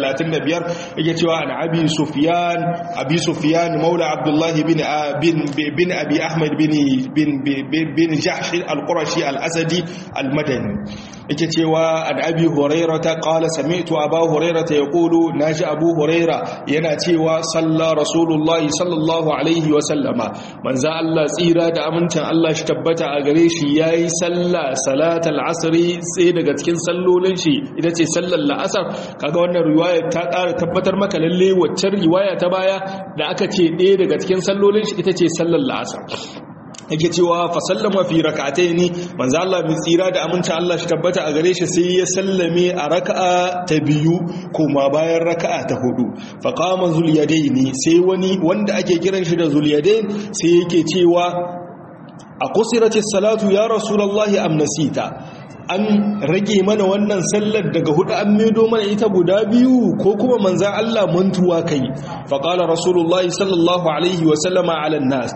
135 yake cewa an abi sufyan abi sufyan maula abdullah bin bin bin abi ahmad bin bin bin jahsh al-qurashi al-asadi al-madani yake cewa an abi hurairata qala sami'tu aba hurairata yaqulu naji abu huraira yana cewa salla rasulullah sallallahu alaihi wa sallama manzo Allah tsira da amincin Allah shi tabbata a gare shi yayi salla salatal asri sai daga cikin sallolin shi ita ce sallar la'asar kaga wannan riwaya ta ƙara tabbatar maka lalle waccan riwaya ta baya da aka ce ɗaya daga cikin sallolin shi ita ce sallar la'asar yake cewa fa sallama fi rak'ataini manzo Allah mai tsira da aminta Allah shi tabbata a gare shi sai ya sallame a raka'a ta biyu kuma bayan raka'a ta hudu fa qama zulyadaini sai wani wanda ake kiran shi da zulyadain sai yake cewa a qusiratis salatu ya rasulullahi am nasita an rage mana wannan sallar daga hudu an medo mana ita guda biyu ko kuma manzan Allah mantuwa kai faƙala rasulullahi sallallahu alaihi wasallama ala nas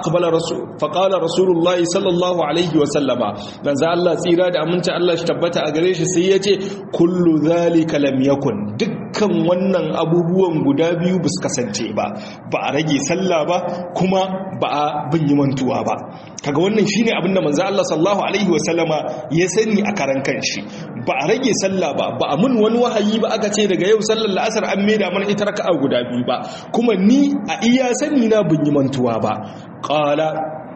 faƙala rasulullahi sallallahu alaihi wasallama manzan Allah tsira da aminta Allah shi tabbata a gare shi sai ya ce kullu zalika lam yakun dukkan wannan abubuwan guda biyu ba su kasance ba ba a rage sallah ba kuma ba a bin yi mantuwa ba kaga wannan shine abinda manzan Allah sallallahu alaihi wasallama ya sani a karan kanshi ba a rage sallah ba ba a mun wani wahayi ba aka ce daga yau sallar la'asar an maida mana ita raka'a guda biyu ba kuma ni a iya sani na bin yi mantuwa ba qala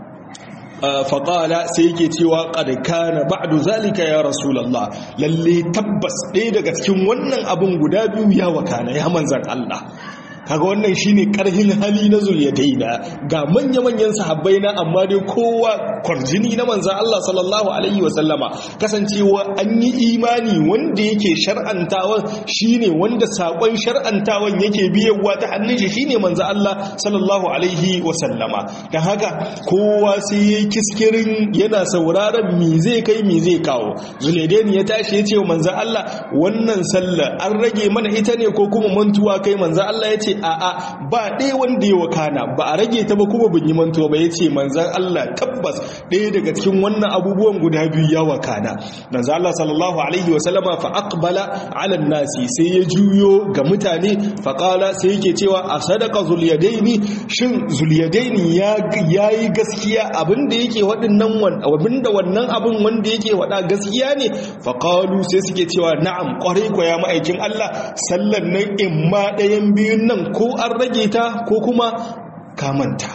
faƙala sai yake cewa ƙarƙa na ba'adu zalika ya rasulallah lalle tabbas ɗaya daga cikin wannan abin guda biyu ya wakana ya manzan Allah kaga wannan shine karhin hali na zuliyadaina ga manya-manyan sahabbai na amma dai kowa kwarjini na manzan Allah sallallahu alaihi wasallama kasancewa an yi imani wanda yake shar'antawan shine wanda sakon shar'antawan yake biyawa ta hannun shi shine manzan Allah sallallahu alaihi wasallama dan haka kowa sai yayi kiskirin yana sauraron me zai kai me zai kawo zuliyadaini ya tashi ya ce wa manzan Allah wannan sallah an rage mana ita ne ko kuma mantuwa kai manzan Allah ya ce a'a ba ɗaya wanda ya wakana ba a rage ta ba kuma bin yi mantuwa ba ya ce manzan Allah tabbas ɗaya daga cikin wannan abubuwan guda biyu ya wakana manzan Allah sallallahu alaihi wa sallama fa aqbala ala nasi sai ya juyo ga mutane fa qala sai yake cewa a sadaka zuliyadaini shin zuliyadaini ya yayi gaskiya abinda yake waɗannan abinda wannan abin wanda yake wada gaskiya ne fa qalu sai suke cewa na'am kwarai ko ya ma'aikin Allah sallan nan imma ɗayan biyun nan ko an rage ta ko kuma kamanta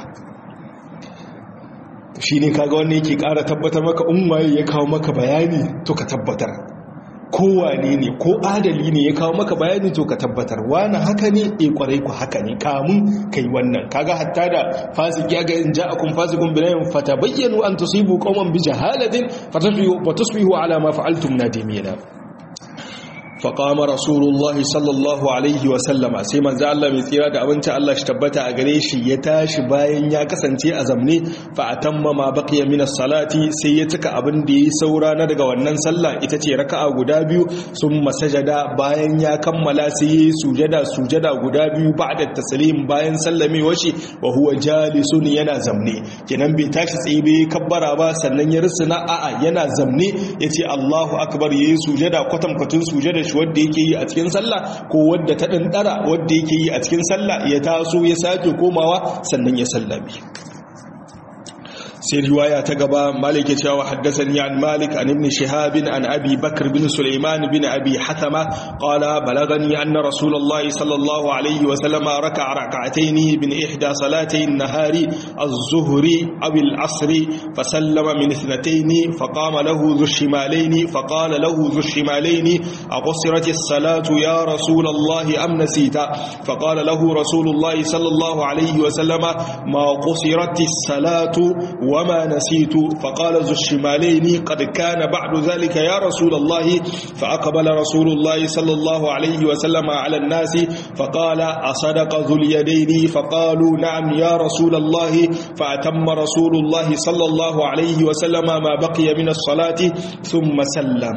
shi ne kaga wanda yake ƙara tabbatar maka unwaye ya kawo maka bayani to ka tabbatar kowane ne ko adali ne ya kawo maka bayani to ka tabbatar wani haka ne e kwarai ku haka ne kamun kai wannan kaga hatta da fasiki ga in ja'akum fasikun binayin fatabayyanu an tusibu qauman bi jahalatin fatasbihu ala ma fa'altum nadimina faƙama rasulullahi sallallahu alaihi wasallama sai manzo Allah mai tsira da abinci Allah shi tabbata a gare shi ya tashi bayan ya kasance a zamne fa atamma ma baqiya min salati sai ya cika abin da yi saura na daga wannan sallah ita ce raka'a guda biyu sun masajada bayan ya kammala sai yi sujada sujada guda biyu ba'da taslim bayan sallamewar shi wa huwa jalisun yana zamne kenan bai tashi tsaye bai kabbara ba sannan ya rusuna a'a yana zamne yace Allahu akbar yayi sujada kwatankwatun sujada shi wadda yake yi a cikin sallah ko wadda ta ɗanɗara wadda yake yi a cikin sallah ya taso ya sake komawa sannan ya sallame sai riwaya ta gaba malik ya cewa haddathani an malik an ibn shihab an abi bakr bin sulaiman bin abi hathama qala balagani anna rasulullahi sallallahu alayhi wa sallam raka'a rak'atayn min ihda salatay an-nahari az-zuhri aw al-'asr fa sallama min ithnatayn fa qama lahu dhu shimalayn fa qala lahu dhu shimalayn aqsirat as-salatu ya rasulallahi am nasita fa qala lahu rasulullahi sallallahu alayhi wa sallam ma qusirat as-salatu وما نسيت فقال ذو الشمالين قد كان بعد ذلك يا رسول الله فأقبل رسول الله صلى الله عليه وسلم على الناس فقال أصدق ذو اليدين فقالوا نعم يا رسول الله فأتم رسول الله صلى الله عليه وسلم ما بقي من الصلاة ثم سلم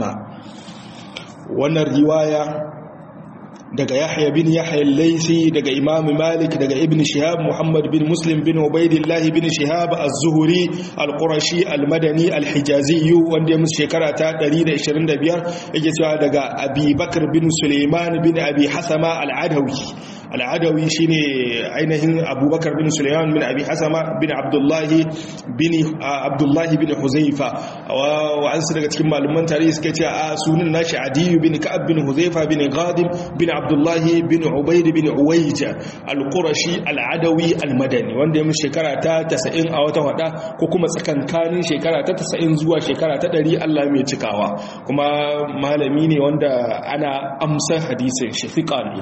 وانا الرواية daga Yahya bin Yahya al-Laysi daga Imam Malik daga Ibn Shihab Muhammad bin Muslim bin Ubaidillah bin Shihab az-Zuhri al-Qurashi al-Madani al-Hijazi wanda ya musu shekara ta 125 yake cewa daga Abi Bakr bin Sulaiman bin Abi Hasama al-Adawi al-Adawi shine ainihin Abubakar bin Sulaiman bin Abi Hasama bin Abdullah bin Abdullah bin Huzaifa wa an daga cikin malaman tarihi suka ce a sunan nashi Adi bin Ka'ab bin Huzaifa bin Ghadim bin abdullahi bin ubaid bin uwaija al-qurashi al-adawi al-madani wanda ya mu shekara ta 90 a wata wada ko kuma tsakankanin shekara ta 90 zuwa shekara ta 100 Allah mai cikawa kuma malami ne wanda ana amsa hadisin shafiqa ne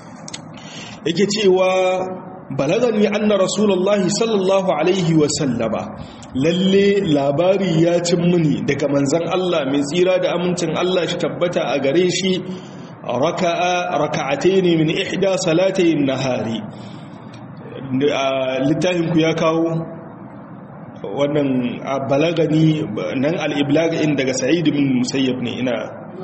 yake cewa balagani anna rasulullahi sallallahu alaihi wa sallama lalle labari ya cin muni daga manzon Allah mai tsira da amincin Allah shi tabbata a gare shi raka'a raka'atayn min ihda salatay an-nahari littafin ku ya kawo wannan balagani nan al-iblag in daga sa'id bin musayyab ne ina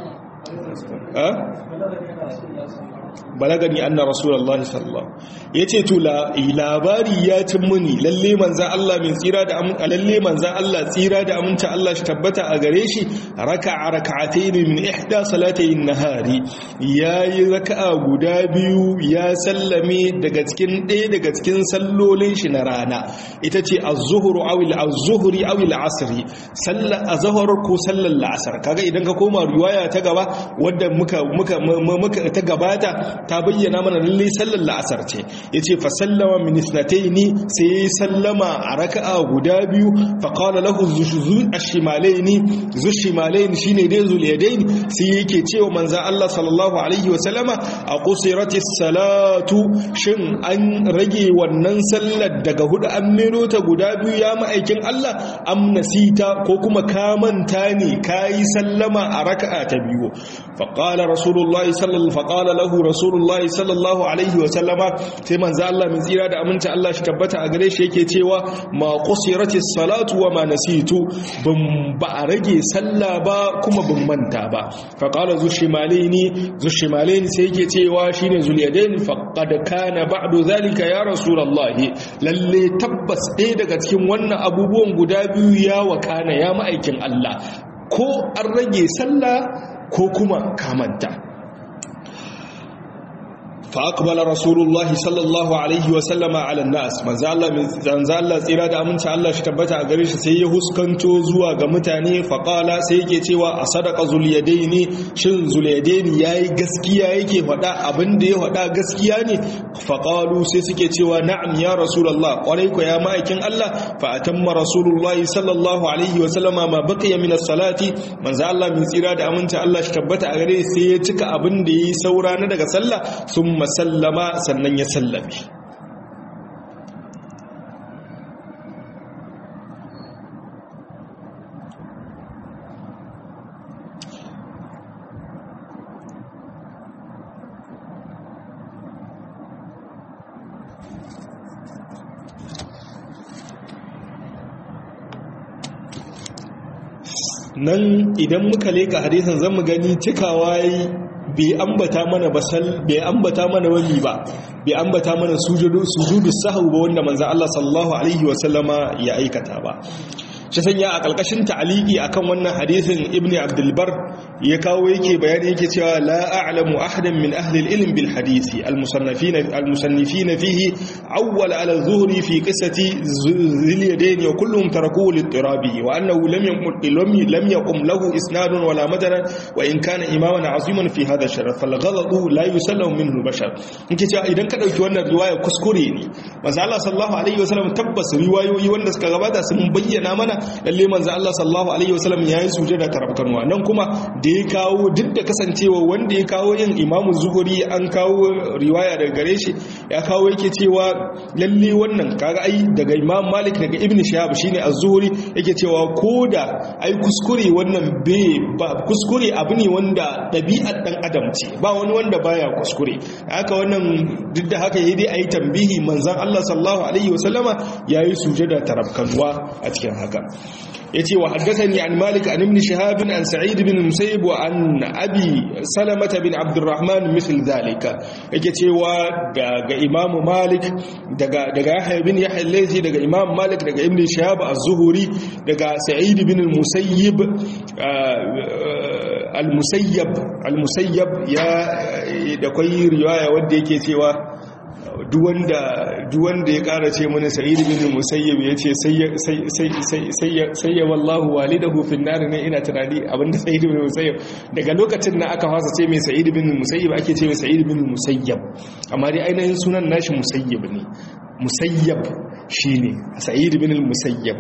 balagani anna rasulullah sallallahu yace to labari ya cin muni lalle manzan Allah min tsira da amin lalle manzan Allah tsira da aminta Allah shi tabbata a gare shi raka'a raka'atayn min ihda salatayn nahari yayi raka'a guda biyu ya sallame daga cikin ɗaya daga cikin sallolin shi na rana ita ce az-zuhru aw al-zuhri aw al-asr sallar azhar ko sallar la'asar kaga idan ka koma riwaya ta gaba wadda muka muka muka ta gabata ta bayyana mana lalle sallar la'asar ce yace fa sallama min isnataini sai yayi sallama a raka'a guda biyu fa qala lahu zushuzun ash-shimalaini zushimalaini shine dai zulyadain sai yake cewa manzo Allah sallallahu alaihi wa sallama a qusiratis salatu shin an rage wannan sallar daga hudu an mero ta guda biyu ya ma'aikin Allah am nasita ko kuma ka manta ne kai sallama a raka'a ta biyu fa qala rasulullahi sallallahu fa qala lahu rasulullahi sallallahu alaihi wa sallama sai manzo Allah min tsira da aminci Allah shi tabbata a gare shi yake cewa ma qusiratis salatu wa ma nasitu ban ba a rage sallah ba kuma ban manta ba fa qala zushimalaini zushimalaini sai yake cewa shine zulyadain fa qad kana ba'du zalika ya rasulullahi lalle tabbas ɗaya daga cikin wannan abubuwan guda biyu ya wakana ya ma'aikin Allah ko an rage sallah ko kuma kamanta فأقبل رسول الله صلى الله عليه وسلم على الناس من زال من زال tsira da aminci Allah shi tabbata a gare shi sai ya huskanto zuwa ga mutane faqala sai yake cewa a sadaqa zulyadaini shin zulyadaini yayi gaskiya yake faɗa abin da ya faɗa gaskiya ne faqalu sai suke cewa na'am ya rasulullah kwarai ko ya ma'aikin Allah fa atamma rasulullah sallallahu alaihi wasallama ma baqiya min as-salati man Allah min tsira da aminci Allah shi tabbata a gare sai ya cika abin da yayi saura na daga sallah sun sallama sannan ya sallame nan idan muka leka hadisin zan mu gani cikawa yi bai ambata mana basal bai ambata mana wani ba bai ambata mana sujudu sujudu sahwu ba wanda manzo Allah sallallahu alaihi wasallama ya aikata ba shi sanya a ƙalƙashin ta'aliki akan wannan hadisin ibn abdulbar ya kawo yake bayani yake cewa la a'lamu ahadan min ahli al-ilm bil hadisi al-musannifina al-musannifina fihi awwal ala zuhri fi qissati zil yadayn wa kulluhum tarakuhu lit-tirabi wa annahu lam yaqum lam yaqum lahu isnadun wala madaran wa in kana imaman aziman fi hadha sharaf fal ghalatu la yusallamu minhu al-bashar yake cewa idan ka dauki wannan riwaya kuskure ne manzo Allah sallallahu alaihi wasallam tabbas riwayoyi wanda suka gabata sun bayyana mana lalle manzo Allah sallallahu alaihi wasallam yayi sujada tarabkanwa nan kuma da ya kawo duk da kasancewa wanda ya kawo yin imamu zuhuri an kawo riwaya daga gare shi ya kawo yake cewa lalle wannan kaga ai daga imam malik daga ibn shihab shine az-zuhri yake cewa koda ai kuskure wannan be ba kuskure abu ne wanda dabi'ar dan adam ce ba wani wanda baya kuskure haka wannan duk da haka yayi dai ayi tambihi manzon Allah sallallahu alaihi wasallama yayi sujada tarabkanwa a cikin haka yace wa haddathani an malik an ibn shihab an sa'id bin musayyib wa an abi salamah bin abdurrahman misl zalika yake cewa daga imam malik daga daga yahya bin yahya al-laythi daga imam malik daga ibn shihab az-zuhri daga sa'id bin musayyib al-musayyab al-musayyab ya da kai riwaya wanda yake cewa duwanda ya kara ce mana sa'id bin musayyib ya ce sayya wallahu walidahu fin nar ne ina tunani abinda sa'id bin musayyib daga lokacin na aka fasa ce mai sa'id bin musayyib ake ce mai sa'id bin musayyib amma dai ainihin sunan nashi musayyib ne musayyib shine sa'id bin musayyib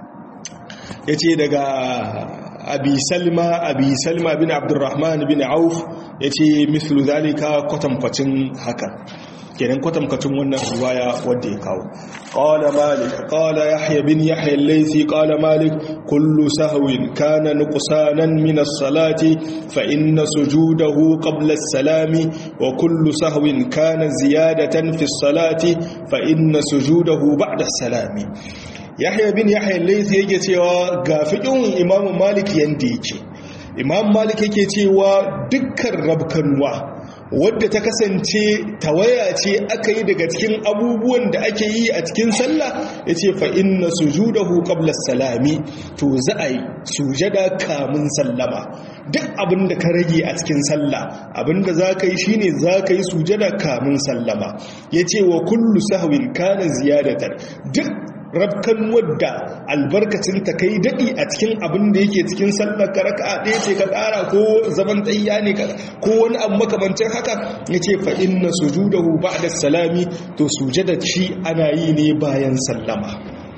yace daga abi salma abi salma bin abdurrahman bin auf yace mislu zalika kwatankwacin haka kenan kwatamkacin wannan riwaya wanda ya kawo qala malik qala yahya bin yahya al-laythi qala malik kullu sahwin kana nuqsanan min as-salati fa inna sujudahu qabla as-salami wa kullu sahwin kana ziyadatan fi as-salati fa inna sujudahu ba'da as-salami yahya bin yahya al-laythi yake cewa ga fiqhin imam malik yanda yake imam malik yake cewa dukkan rabkanwa wadda ta kasance tawaya ce aka yi daga cikin abubuwan da ake yi a cikin sallah ya ce fa'in na sujudahu qabla salami to za a yi sujada kamun sallama duk abin da ka rage a cikin sallah abin da za ka yi shi ne za ka yi sujada kamun sallama ya ce wa kullu sahwin kana ziyadatar duk rabkan wadda albarkacin ta kai daɗi a cikin abin da yake cikin sallar ka raka ɗaya ce ka ƙara ko zaman tsayya ne ko wani abu makamancin haka ya ce fa'in na sujudahu ba da salami to sujada shi ana yi ne bayan sallama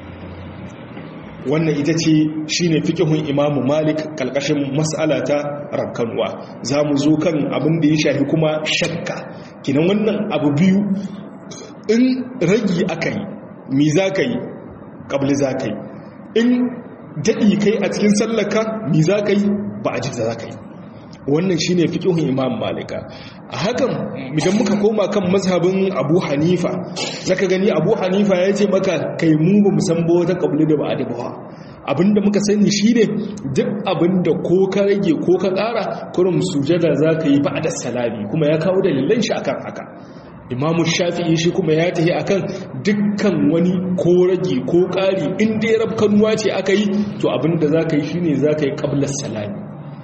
wannan ita ce shi ne fikihun imamu malik ƙalƙashin matsala ta rabkanwa za mu zo kan abin da ya shafi kuma shakka kinan wannan abu biyu in ragi aka yi mi za ka yi ƙabli za ka yi in daɗi kai a cikin sallaka mi za ka yi ba a jita za ka yi wannan shi ne fiƙihun imam malika a hakan idan muka koma kan mazhabin abu hanifa zaka gani abu hanifa ya ce maka kai mu ba musamman wata ƙabli da ba a dabawa abinda muka sani shi ne duk abinda ko ka rage ko ka ƙara kurum sujada za ka yi ba da salami kuma ya kawo dalilan shi akan haka imamu shafi'i shi kuma ya tafi akan dukkan wani ko rage ko ƙari in dai rabkanuwa ce aka yi to abinda za ka yi shi ne za ka yi ƙablar salami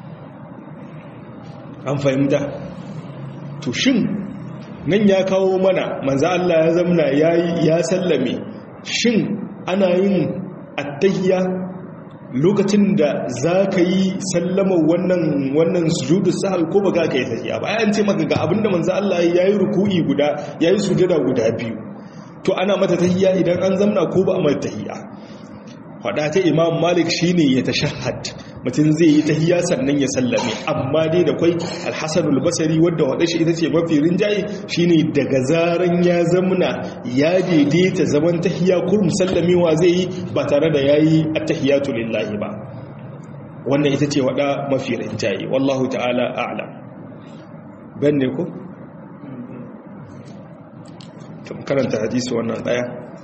an fahimta to shin nan ya kawo mana manza Allah ya zamna ya sallame shin ana yin attahiyya lokacin da za ka yi sallama wannan wannan sujudu sahal ko ba ga ka yi tahiya ba an ce maka ga abinda manzo Allah ya yi ruku'i guda ya yi sujada guda biyu to ana mata tahiya idan an zamna ko ba a mata tahiya fada ta imam malik shine ya tashahhad mutum zai yi tahiya sannan ya sallame amma dai da kwai alhassan albasari wadda wadda shi ita ce mafi rinjaye shine daga zaran ya zamna ya daidaita zaman tahiya kurum sallamewa zai yi ba tare da yayi attahiyatu lillahi ba wannan ita ce wada mafi rinjaye wallahu ta'ala a'lam ban ne ko karanta hadisi wannan daya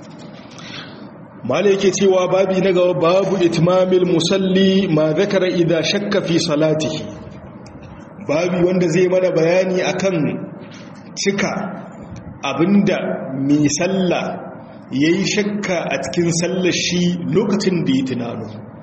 mala yake cewa babi na gaba babu itmamil musalli ma zakara idza shakka fi salatihi babi wanda zai mana bayani akan cika abinda mai sallah yayi shakka a cikin sallar shi lokacin da ya tunano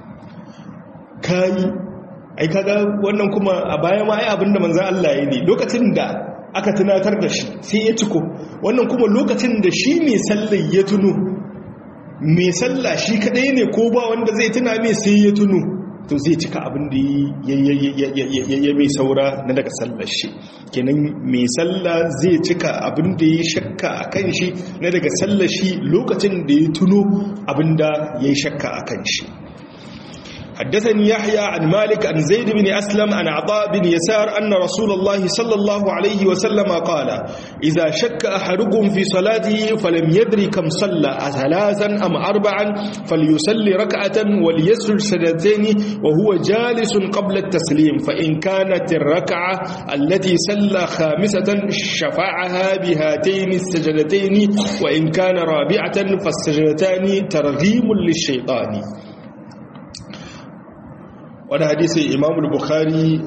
kayi ai kaga wannan kuma a baya ma ai abinda manzon Allah ya ne lokacin da aka tunatar da shi sai ya ciko wannan kuma lokacin da shi mai sallah ya tuno mai sallah shi kadai ne ko ba wanda zai tuna mai sai ya tuno to zai cika abin da ya mai saura na daga sallar shi kenan mai sallah zai cika abin da ya shakka a kan shi na daga sallar shi lokacin da ya tuno abin da ya shakka a kan shi حدثني يحيى عن مالك عن زيد بن أسلم عن عطاء بن يسار أن رسول الله صلى الله عليه وسلم قال إذا شك أحدكم في صلاته فلم يدري كم صلى ثلاثا أم أربعا فليصلي ركعة وليسجد سجدتين وهو جالس قبل التسليم فإن كانت الركعة التي صلى خامسة شفعها بهاتين السجدتين وإن كان رابعة فالسجدتان ترغيم للشيطان wani hadisi imamul bukhari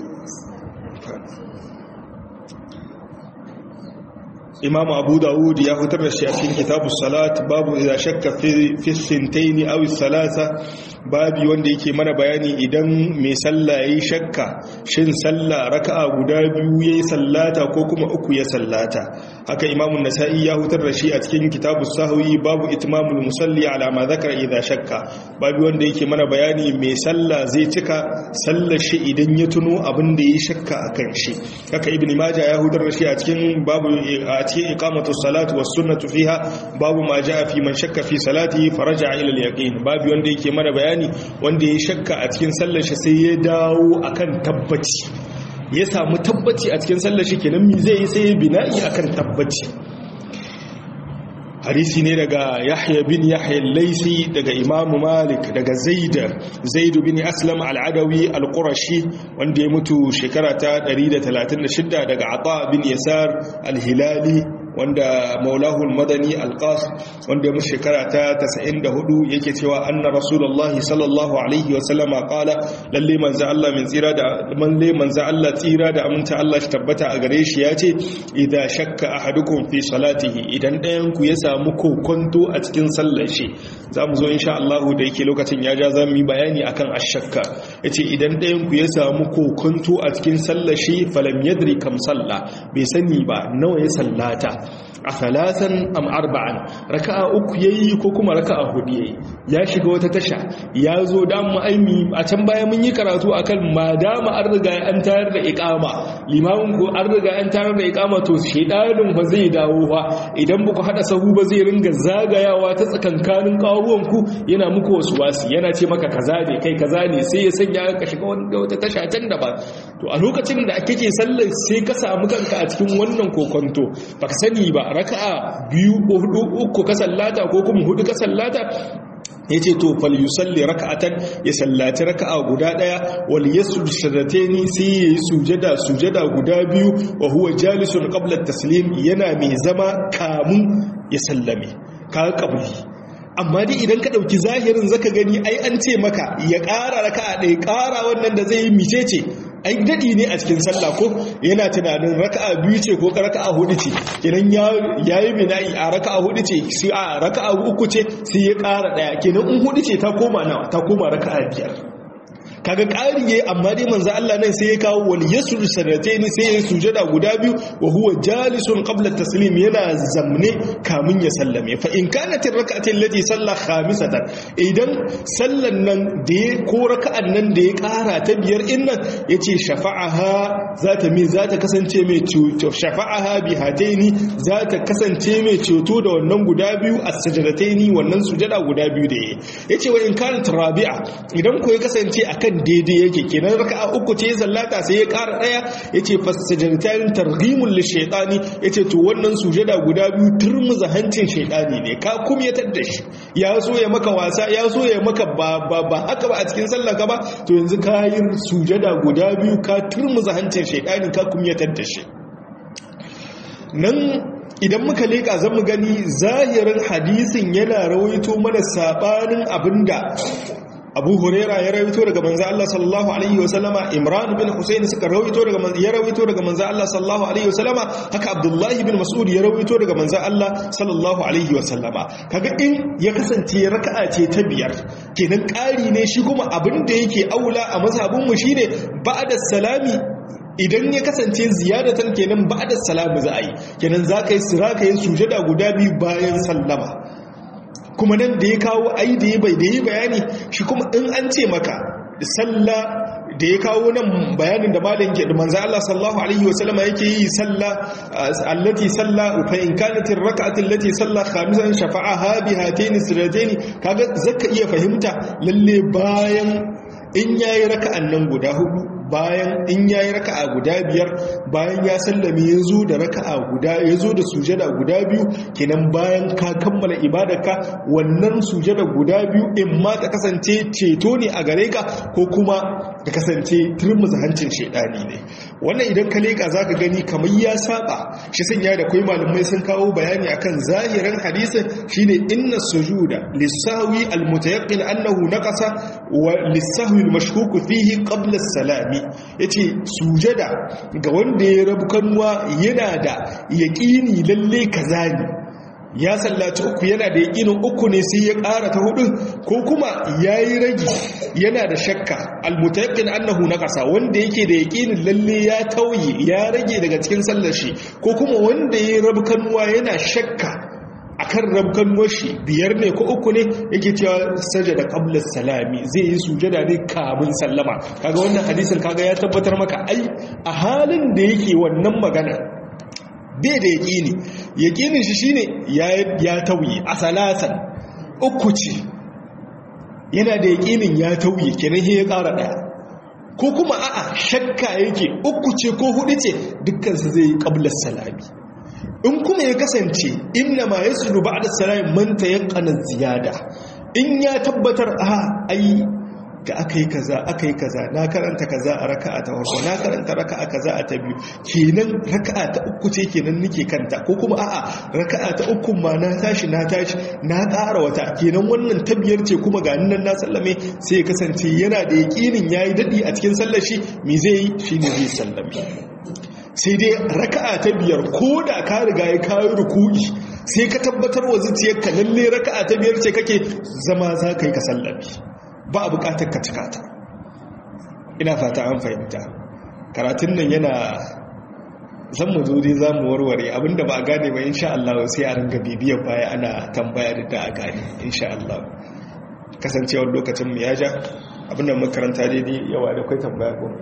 imam abu dawud ya fitar da shi a cikin kitabu salat babu idan shakka fi sintaini aw salasa babi wanda yake mana bayani idan mai sallah yayi shakka shin sallah raka'a guda biyu yayi sallata ko kuma uku ya sallata haka imam an-nasa'i ya fitar da shi a cikin kitabu sahwi babu itmamul musalli ala ma zakara idan shakka babi wanda yake mana bayani mai sallah zai cika sallar shi idan ya tuno abin da yayi shakka akan shi haka ibn majah ya fitar da shi a cikin babu a cikin iqamatu salati was sunnatu fiha babu ma jaa fi man shakka fi salati faraja ila al-yaqin babu wanda yake mana bayani wanda ya shakka a cikin sallar shi sai ya dawo akan tabbaci ya samu tabbaci a cikin sallar shi kenan mi zai yi sai ya bina'i akan tabbaci hadisi ne daga yahya bin yahya laisi daga imamu malik daga zaid zaid bin aslam al-adawi al-qurashi wanda ya mutu shekara ta 136 daga ata bin yasar al-hilali wanda maulahu madani alqas wanda ya mutu shekara ta 94 yake cewa anna rasulullahi sallallahu alaihi wa sallama qala lalle manzo Allah min tsira da lalle manzo Allah tsira da aminta Allah shi tabbata a gare shi yace idza shakka ahadukum fi salatihi idan ɗayan ku ya samu kokonto a cikin sallar shi zamu zo insha Allah da yake lokacin ya ja zamu yi bayani akan ashakka yace idan ɗayan ku ya samu kokonto a cikin sallar shi falam yadri kam salla bai sani ba nawa ya sallata a salasan am arba'an raka'a uku yayi ko kuma raka'a hudu yayi ya shiga wata tasha ya zo da mu aimi a can baya mun yi karatu akan madama an riga an tayar da iqama limamin ko an riga an tayar da iqama to shedanin ba zai dawo ba idan ba ku hada sahu ba zai ringa zagayawa ta tsakankanin kawuwan ku yana muku wasu wasi yana ce maka kaza ne kai kaza ne sai ya sanya ka shiga wata tasha can da ba to a lokacin da kake sallar sai ka samu kanka a cikin wannan kokonto baka sani ba raka'a biyu ko hudu uku ka sallata ko kuma hudu ka sallata yace to fal yusalli raka'atan ya sallaci raka'a guda daya wal yasjud sajdatayni sai yayi sujada sujada guda biyu wa huwa jalisun qabla at-taslim yana mai zama kamun ya sallame ka kabli amma dai idan ka ɗauki zahirin zaka gani ai an ce maka ya ƙara raka'a ɗaya ƙara wannan da zai yi micece ai daɗi ne a cikin sallah ko yana tunanin raka'a biyu ce ko raka'a hudu ce kenan ya yi bina'i a raka'a hudu ce sai a raka'a uku ce sai ya ƙara ɗaya kenan in hudu ce ta koma nawa ta koma raka'a biyar kaga ƙari yayi amma dai manzo Allah nan sai ya kawo wal yasru sanatayn sai ya sujada guda biyu wa huwa jalisun qabla taslim yana zamne kamun ya sallame fa in kanat rak'atin lati salla khamisatan idan sallan nan da ya ko raka'an nan da ya ƙara ta biyar din nan yace shafa'aha zata mi zata kasance mai ceto shafa'aha bi hataini zata kasance mai ceto da wannan guda biyu as-sajdataini wannan sujada guda biyu da yace wa in kanat rabi'a idan ko ya kasance akan daidai yake kenan raka'a uku ce sallata sai ya ƙara daya yace fasajadatan targhimul lishaytani yace to wannan sujada guda biyu turmuza hancin shaytani ne ka kumyatar da shi ya so ya maka wasa ya so ya maka ba ba ba haka ba a cikin sallar ka ba to yanzu ka yi sujada guda biyu ka turmuza hancin shaytani ka kumyatar da shi nan idan muka leƙa zan mu gani zahirin hadisin yana rawaito mana sabanin abinda abu huraira ya rawaito daga manzo Allah sallallahu alaihi wasallama imran bin husayn suka rawaito daga manzo ya rawaito daga manzo Allah sallallahu alaihi wasallama haka abdullah bin mas'ud ya rawaito daga manzo Allah sallallahu alaihi wasallama kaga in ya kasance raka'a ce ta biyar kenan ƙari ne shi kuma abin da yake aula a mazhabin mu shine ba'da salami idan ya kasance ziyadatan kenan ba'da salamu za a yi kenan za ka yi sira ka yi sujada guda biyu bayan sallama kuma nan da ya kawo ai da ya bai da ya bayani shi kuma in an ce maka sallah da ya kawo nan bayanin da malam ke da manzo Allah sallallahu alaihi wa sallama yake yi sallah allati salla fa in kanat ar-rak'atu allati salla khamisan shafa'aha bi hatayn siratayn kaga zaka iya fahimta lalle bayan in yayi raka'an nan guda hudu bayan in yayi raka'a guda biyar bayan ya sallame ya zo da raka'a guda ya zo da sujada guda biyu kenan bayan ka kammala ibadarka wannan sujada guda biyu in ma ta kasance ceto ne a gare ka ko kuma ta kasance turmuza hancin shedani ne wannan idan ka leka zaka gani kamar ya saba shi sanya da kai malamai sun kawo bayani akan zahirin hadisin shine inna sujuda lisahwi almutayaqqin annahu naqasa wa lisahwi almashkuk fihi qabla as-salami ya ce sujada ga wanda ya rabu kanuwa yana da yaƙini lalle kaza ne ya sallaci uku yana da yaƙinin uku ne sai ya ƙara ta hudu ko kuma ya yi ragi yana da shakka almutayakin annahu na ƙasa wanda yake da yaƙinin lalle ya tauye ya rage daga cikin sallar shi ko kuma wanda ya rabu kanuwa yana shakka akan rabkan washi biyar ne ko uku ne yake cewa sajada qabla salami zai yi sujada ne kamun sallama kaga wannan hadisin kaga ya tabbatar maka ai a halin da yake wannan magana bai da yaqini yaqinin shi shine ya ya tauyi a salasan uku ce yana da yaqinin ya tauyi kenan ya ƙara daya ko kuma a'a shakka yake uku ce ko hudu ce dukkan su zai yi qabla salami in kuma ya kasance inna ma ya sulu ba da sarai manta ya kanan ziyada in ya tabbatar a ai ga aka yi kaza aka yi kaza na karanta kaza a raka'a ta farko na karanta raka'a kaza a ta biyu kenan raka'a ta uku ce kenan nake kanta ko kuma a'a raka'a ta uku ma na tashi na tashi na ƙara wata kenan wannan ta biyar ce kuma ga nan na sallame sai ya kasance yana da yaƙinin yayi dadi a cikin sallar shi me zai yi shine zai sallame sai dai raka'a ta biyar ko da ka riga ya kayi ruku'i sai ka tabbatar wa zuciyarka lalle raka'a ta biyar ce kake zama za ka yi ka sallabi ba a bukatar ka cika ta ina fata an fahimta karatun nan yana zan mu zo dai za mu warware abinda ba a gane ba insha Allah sai a ringa bibiyar baya ana tambaya da a gane insha Allah kasancewar lokacin mu ya ja abinda makaranta daidai yawa da kai tambaya ko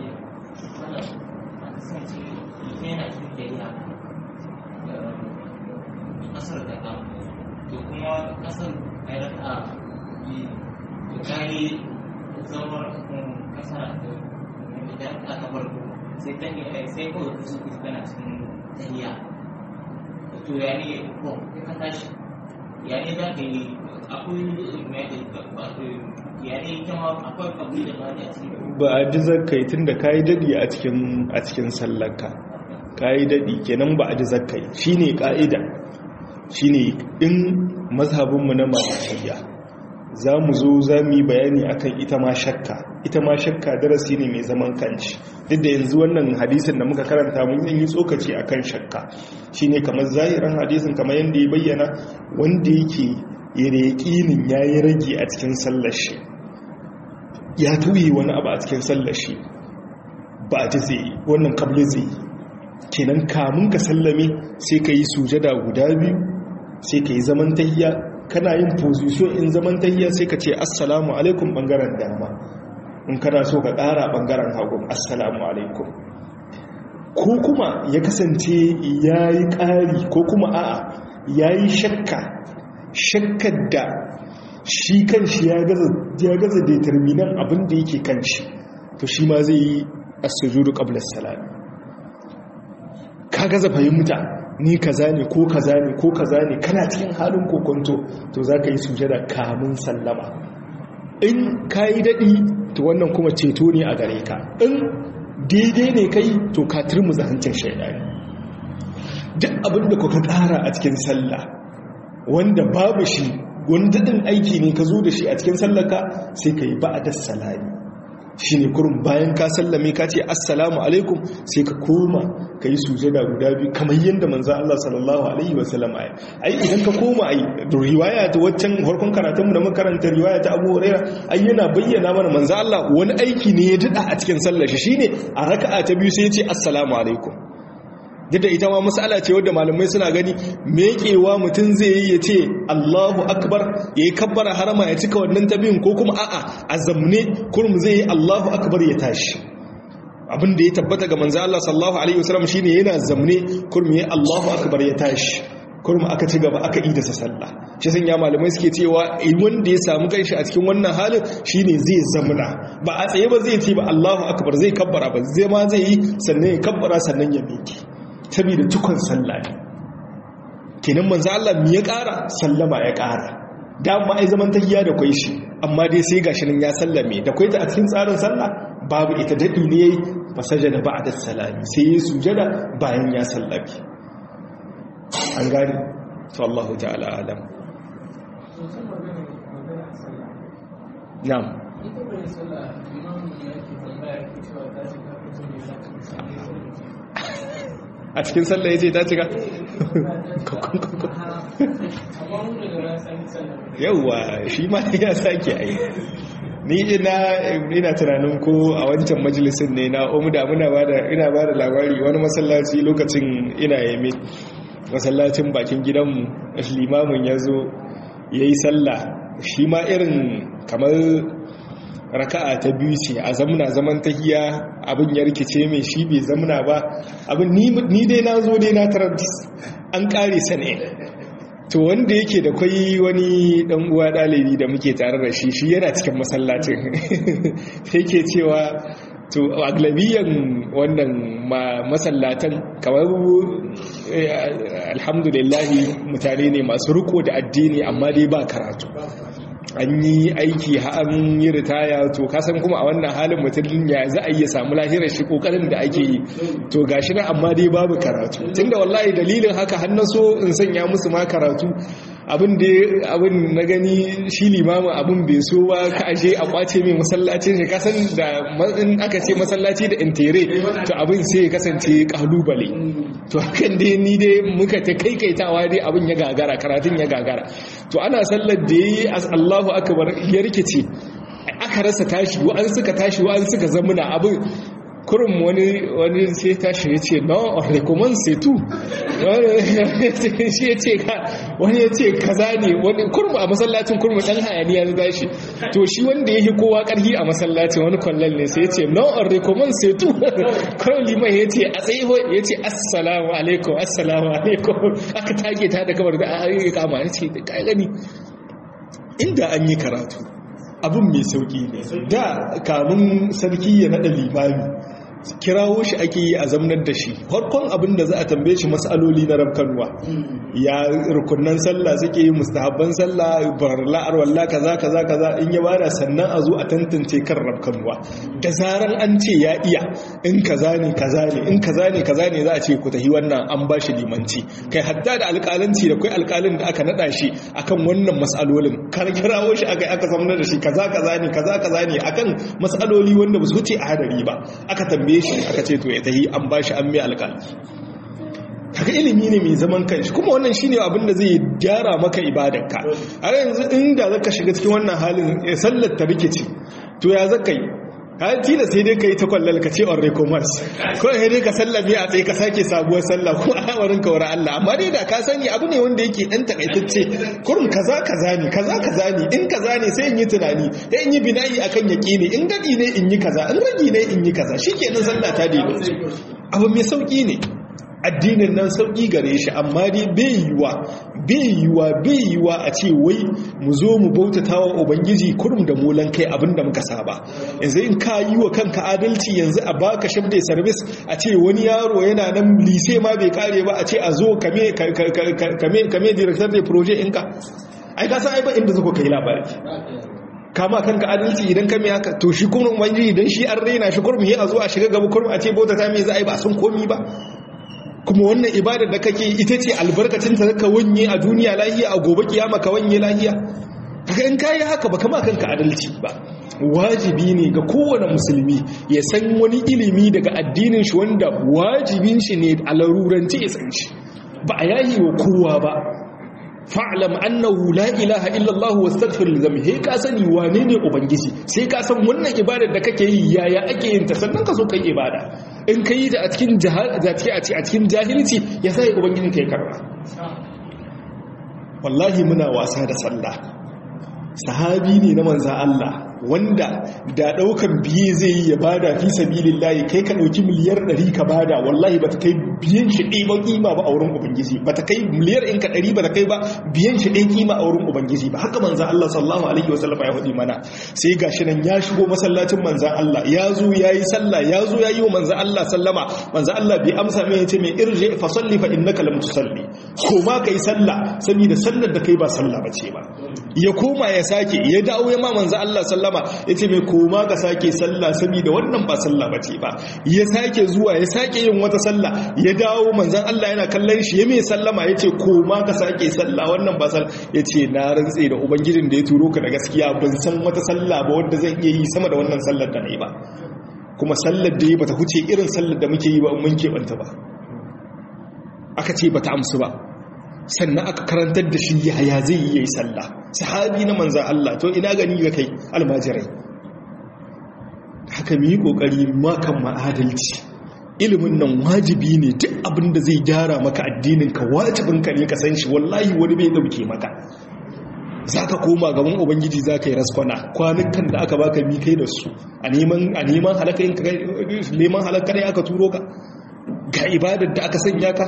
kasar da ka to kuma kasar ai raka to kai zama kasa da da ka farko sai ta ne sai ko su ku kana cikin tahiya to ya ne ko ka tashi ya ne za ka yi akwai mai da ya ne kama akwai kabli da ba a cikin ba a ji zakkai tun da ka yi daɗi a cikin sallarka ka yi daɗi kenan ba a ji zakkai shi ne ƙa'ida shi ne in mazhabinmu na malikiya za mu zo za mu yi bayani akan ita ma shakka ita ma shakka darasi ne mai zaman kanci duk da yanzu wannan hadisin da muka karanta mun yi tsokaci akan shakka shi ne kamar zahiran hadisin kamar yadda ya bayyana wanda yake yaƙinin ya yi rage a cikin sallar shi ya tuyi wani abu a cikin sallar shi ba a ji zai wannan kabli zai kenan kamun ka sallame sai ka yi sujada guda biyu sai ka yi zaman tahiya kana yin position in zaman tahiya sai ka ce assalamu alaikum bangaren dama in kana so ka ƙara bangaren hagun assalamu alaikum ko kuma ya kasance ya yi ƙari ko kuma a'a ya yi shakka shakkar da shi kan shi ya gaza determinan abin da yake kan shi to shi ma zai yi asujudu qabla salam ka gaza fahimta ni kaza ne ko kaza ne ko kaza ne kana cikin halin kokonto to zaka yi sujada kamun sallama in yi daɗi to wannan kuma ceto ne a gare ka in daidai ne kai to ka turmuza hancin shaidani duk abin da kuka ƙara a cikin sallah wanda babu shi wani daɗin aiki ne ka zo da shi a cikin sallaka sai ka yi ba'adar salami shi ne kurin bayan ka sallame ka ce assalamu alaikum sai ka koma ka yi sujada guda biyu kamar yadda manza Allah sallallahu alaihi wasallam ai ai idan ka koma ai da riwaya ta waccan harkon karatunmu da makarantar riwaya ta Abu Hurairah ai yana bayyana mana manza Allah wani aiki ne ya dada a cikin sallar shi shine a raka'a ta biyu sai ya ce assalamu alaikum da ita ma mas'ala ce wadda malamai suna gani meƙewa mutum zai yi ya ce Allahu akbar ya yi kabbara harama ya cika wannan tabiyin ko kuma a'a a zamne kurum zai yi Allahu akbar ya tashi abin da ya tabbata ga manzo Allah sallallahu alaihi wasallam shine yana zamne kurum ya Allahu akbar ya tashi kurum aka ci gaba aka idasa sallah shi sun ya malamai suke cewa wanda ya samu kanshi a cikin wannan halin shine zai zamna ba a tsaye ba zai ce ba Allahu akbar zai kabbara ba zai ma zai yi sannan ya kabbara sannan ya miƙe saboda cikon sallah ne kenan manzo Allah mi ya ƙara sallama ya ƙara dama ai zaman tahiyya da kwai shi amma dai sai gashi nan ya sallame da kwai ta a cikin tsarin sallah babu ita dadi ne yayi fasajada ba'da salami sai ya sujada bayan ya sallame an gani to Allah ta'ala alam na'am ita bai sallah imamu ne yake tambaya ke cewa ta shiga kusa ne za a cikin sallah ya ce ta cika yauwa shi ma ya sake a yi ni ina ina tunanin ko a wancan majalisun ne na omuda muna bada ina bada labari wani masallaci lokacin ina yame masallacin bakin gidanmu limamin ya zo ya yi sallah shi ma irin kamar raka'a ta biyu ce a zamna zaman tahiya abin ya rikice mai shi bai zamna ba abin ni dai na zo dai na tarar an kare sane to wanda yake da kwai wani dan uwa dalibi da muke tare da shi shi yana cikin masallacin yake cewa to aglabiyan wannan masallatan kamar alhamdulillahi mutane ne masu riko da addini amma dai ba karatu an yi aiki an yi ritaya to kasan kuma a wannan halin mutum ya za a iya samu lahirar shi kokarin da ake yi to gashi na amma dai babu karatu tunda wallahi dalilin haka har so in sanya musu ma karatu abin da abin na gani shi limamin abin bai so ba ka aje a kwace mai masallacin shi kasan da in aka ce masallaci da intere to abin sai ya kasance kalubale to hakan dai ni dai muka ta kaikaitawa dai abin ya gagara karatun ya gagara to ana sallar da yayi Allahu akbar ya rikice aka rasa tashi wa'an suka tashi wa'an suka zamuna abin kurin wani wani sai tashi ya ce no on recommend sai tu shi ya ce ka wani ya ce kaza ne wani kurmu a masallacin kurmu dan hayaniya ya tashi to shi wanda ya yi kowa karhi a masallacin wani kwallon ne sai ya ce no on recommend sai tu kurin liman ya ce a tsaye ya ce assalamu alaikum assalamu alaikum aka tage ta da kamar da a kama ya ce da gani inda an yi karatu abin mai sauki ne da kamun sarki ya naɗa limami kirawo shi ake yi a zamnar da shi farkon abin da za a tambaye shi matsaloli na rabkanwa ya rukunan sallah suke yi mustahabban sallah barla'ar walla kaza kaza kaza in ya bada sannan a zo a tantance kan rabkanwa da zaran an ce ya iya in kaza ne kaza ne in kaza ne kaza ne za a ce ku tahi wannan an ba shi limanci kai hatta da alƙalanci da kai alƙalin da aka nada shi akan wannan matsalolin kar kirawo shi aka aka zamnar da shi kaza kaza ne kaza kaza ne akan matsaloli wanda ba su wuce a hadari ba aka tambaye shi aka ce to ya tahi an ba shi an mai alƙali kaga ilimi ne mai zaman kanshi kuma wannan shine abin da zai gyara maka ibadarka a yanzu inda zaka shiga cikin wannan halin sallar ta rikici to ya zaka yi ka tila sai dai ka yi ta kwallal ka ce on recommerce ko sai dai ka sallame a tsaye ka sake sabuwar sallah ko a hawarin ka wara Allah amma dai da ka sani abu ne wanda yake dan takaitacce kurum kaza kaza ne kaza kaza ne in kaza ne sai in yi tunani sai in yi bina'i akan yaqini in gadi ne in yi kaza in ragi ne in yi kaza shikenan sallah ta daidaitu abu mai sauki ne addinin nan sauƙi gare shi amma dai bai yiwa bai yiwa bai yiwa a ce wai mu zo mu bautata wa ubangiji kurum da molan kai abinda muka saba yanzu in ka yi wa kanka adalci yanzu a baka shabda service a ce wani yaro yana nan lise ma bai kare ba a ce a zo kame kame kame director da project ɗinka ai ka san ai ba inda zuko kai labari kama kanka adalci idan ka mai haka to shi kuma ubangiji idan shi an raina shi kurum ya a zo a shiga gaba kurum a ce bautata me za a yi ba sun komi ba kuma wannan ibadar da kake ita ce albarkacin ta ka wanye a duniya lahiya a gobe kiyama ka wanye lahiya kaga in kai haka ba kama kanka adalci ba wajibi ne ga kowane musulmi ya san wani ilimi daga addinin shi wanda wajibin shi ne a laruranci ya san shi ba a yayi wa kowa ba fa'lam annahu la ilaha illa Allah wastaghfir li dhanbi he ka sani wane ne ubangiji sai ka san wannan ibadar da kake yi yaya ake yin ta sannan ka so kai ibada in ka yi ta a cikin jahil a cikin jahilci ya sai ubangijin ka ya karba wallahi muna wasa da sallah sahabi ne na manza Allah wanda da daukan biye zai yi ya bada fi sabilillahi kai ka dauki miliyar 100 ka bada wallahi bata kai biyan shi ɗaya ba kima ba a wurin ubangiji bata kai miliyar in ka 100 bata kai ba biyan shi ɗaya kima a wurin ubangiji ba haka manza Allah sallallahu alaihi wasallam ya faɗi mana sai gashi nan ya shigo masallacin manza Allah ya zo yayi sallah ya zo yayi wa manza Allah sallama manza Allah bai amsa mai yace mai irji fa salli fa innaka lam tusalli koma kai sallah saboda sallar da kai ba sallah bace ba ya koma ya sake ya dawo ya ma manza Allah sallama ya ce mai koma ka sake sallah saboda wannan ba sallah ba ce ba ya sake zuwa ya sake yin wata sallah ya dawo manzan Allah yana kallon shi ya mai sallama ya ce koma ka sake sallah wannan ba sallah ya ce na rantse da ubangijin da ya turo ka da gaskiya ban san wata sallah ba wadda zan iya yi sama da wannan sallar da na yi ba kuma sallar da ya bata huce irin sallar da muke yi ba mun keɓanta ba aka ce bata amsu ba sannan aka karantar da shi yaya zai yi yayi sallah sahabi na manzan Allah to ina gani ga kai almajirai haka mu yi kokari makan ma'adalci ilimin nan wajibi ne duk abin da zai gyara maka addinin ka wajibin ka ne ka san shi wallahi wani bai dauke maka zaka koma gaban ubangiji zaka yi raskwana kwanukan da aka baka mi kai da su a neman a neman halaka neman halaka ne aka turo ka ga ibadar da aka sanya ka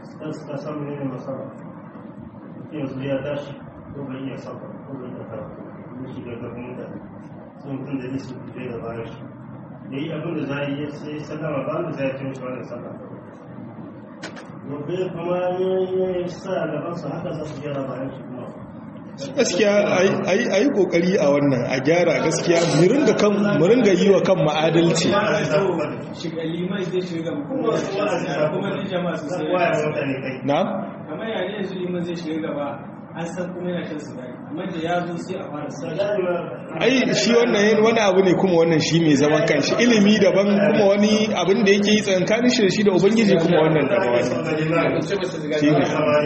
yanzu ya tashi ko bai iya saba ko bai iya karatu ko shi ga gaban mutane sun mutum da nisu zai da bayan shi da yi abin da za a yi sai sallama ba da za a cin shi wannan sallah gobe kuma ya sa gaban su haka za su gyara bayan shi kuma gaskiya a yi kokari a wannan a gyara gaskiya mu ringa yi wa kan ma'adalci shiga liman zai shiga kuma kuma ne jama'a su sai waya mutane kai na? kamar yayin yanzu liman zai shiga gaba an san kuma yana shan sigari amma da ya zo sai a fara sigari ai shi wannan yin wani abu ne kuma wannan shi mai zaman kanshi ilimi daban kuma wani abin da yake yi tsankanin shi da shi da ubangiji kuma wannan daban wani shi ne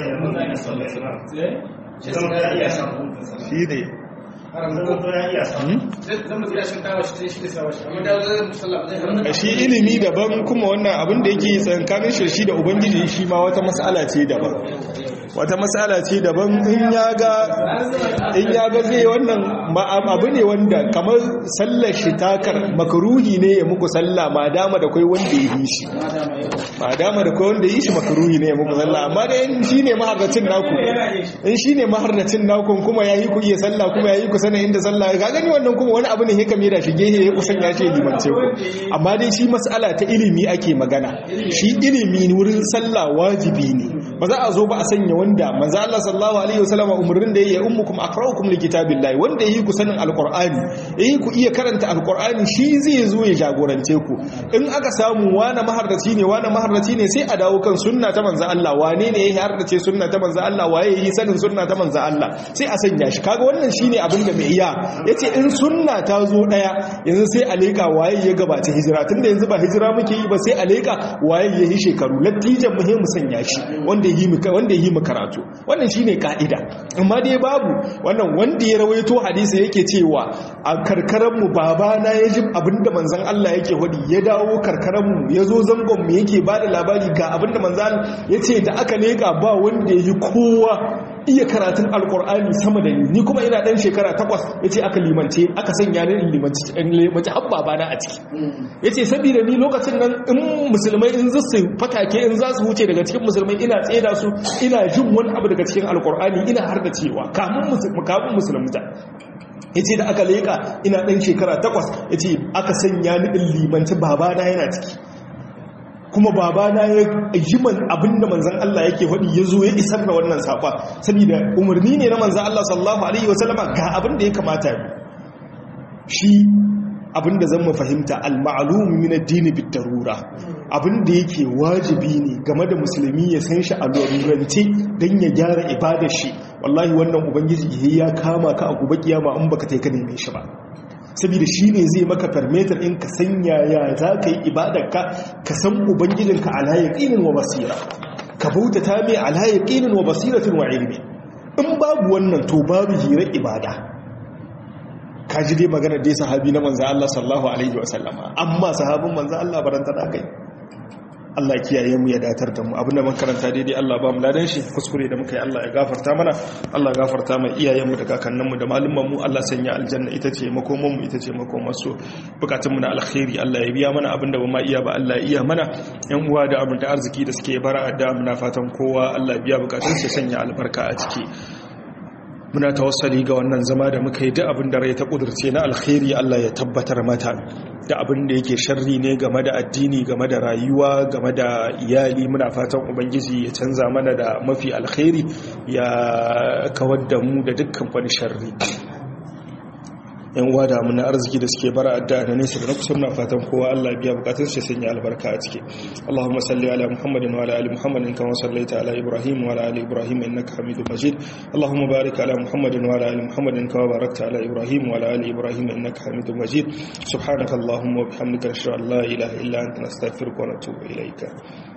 shi ne shi ilimi daban kuma wannan abin da yake tsankanin shi shi da ubangiji shi ma wata matsala ce daban wata matsala ce daban in ya ga in ya ga zai wannan abu ne wanda kamar sallar shi takar makaruhi ne ya muku sallah ma dama da kai wanda ya yi shi ma dama da kai wanda ya yi shi makaruhi ne ya muku sallah amma da in shi ne maharracin naku in shi ne maharracin naku kuma ya yi ku iya sallah kuma ya yi ku sanin inda sallah ga gani wannan kuma wani abu ne ya kame da shi gehe ya kusan ya ce limance ku amma dai shi matsala ta ilimi ake magana shi ilimi wurin sallah wajibi ne ba za a zo ba a sanya wanda manzo Allah sallallahu alaihi wasallam umurnin da yayi ummukum aqra'ukum likitabillahi wanda yayi ku sanin alqur'ani yayi ku iya karanta alqur'ani shi zai zo ya jagorance ku in aka samu wani maharraci ne wani maharraci ne sai a dawo kan sunna ta manzo Allah wane ne yayi harrace sunna ta manzo Allah waye yayi sanin sunna ta manzo Allah sai a sanya shi kaga wannan shine abin da mai iya yace in sunna ta zo daya yanzu sai a leka waye ya gabata hijira tunda yanzu ba hijira muke yi ba sai a leka waye ya yi shekaru lattijan muhimmu sanya shi wanda yi mu wanda yi mu karatu wannan shine kaida amma dai babu wannan wanda ya rawaito hadisi yake cewa a karkaran mu babana ya ji abinda manzon Allah yake hudi ya dawo karkaran mu yazo zangon mu yake bada labari ga abinda manzon yace da aka leka ba wanda yi kowa iya karatun alkur'ani sama da ni ni kuma ina dan shekara takwas yace aka limance aka sanya ni in limanci in limanci habba bana a ciki yace saboda ni lokacin nan in musulmai in za su fatake in za su wuce daga cikin musulmai ina tseda su ina jin wani abu daga cikin alkur'ani ina har da cewa kamun kamun musulunta yace da aka leka ina dan shekara takwas yace aka sanya ni in limanci babana yana ciki kuma babana ya yi man abinda manzan Allah yake faɗi ya zo ya isar da wannan saƙa saboda umarni ne na manzan Allah sallallahu Alaihi wasallama ga abinda ya kamata shi abinda zan mu fahimta al-ma'lum min ad-din bid-darura abinda yake wajibi ne game da musulmi ya san shi a lurance dan ya gyara ibadar shi wallahi wannan ubangiji ya kama ka a gobe kiyama in baka tai ka neme shi ba saboda shi ne zai maka farmetar in ka sanya ya za ka yi ibadarka ka san ubangijinka ala yaqinin wa basira ka bautata mai ala yaqinin wa basiratin wa ilmi in babu wannan to babu hirar ibada ka ji dai magana dai sahabi na manzo Allah sallallahu alaihi wa sallama amma sahabin manzo Allah baranta da kai Allah kiyaye mu ya datar da mu abinda mun karanta daidai Allah ba mu ladan shi kuskure da muka yi Allah ya gafarta mana Allah ya gafarta mai iyayen mu da kakannin mu da malumman mu Allah sanya aljanna ita ce makoman mu ita ce makoman su bukatun mu na alkhairi Allah ya biya mana abinda ba ma iya ba Allah ya iya mana yan uwa da abin da arziki da suke bara da muna fatan kowa Allah ya biya bukatun sa sanya albarka a ciki muna tawassali ga wannan zama da muka yi duk abin da rai ta kudurce na alkhairi Allah ya tabbatar mata da abin da yake sharri ne game da addini game da rayuwa game da iyali muna fatan ubangiji ya canza mana da mafi alkhairi ya kawar da mu da dukkan wani sharri yan uwa da mun arziki da suke bara adda da nesa da na kusa muna fatan kowa Allah biya bukatun shi sanya albarka a ciki Allahumma salli ala Muhammadin wa ala ali Muhammadin kama sallaita ala Ibrahim wa ala ali Ibrahim innaka Hamidum Majid Allahumma barik ala Muhammadin wa ala ali Muhammadin kama barakta ala Ibrahim wa ala ali Ibrahim innaka Hamidum Majid subhanaka Allahumma wa bihamdika ashhadu an la ilaha illa anta nastaghfiruka wa natubu ilayka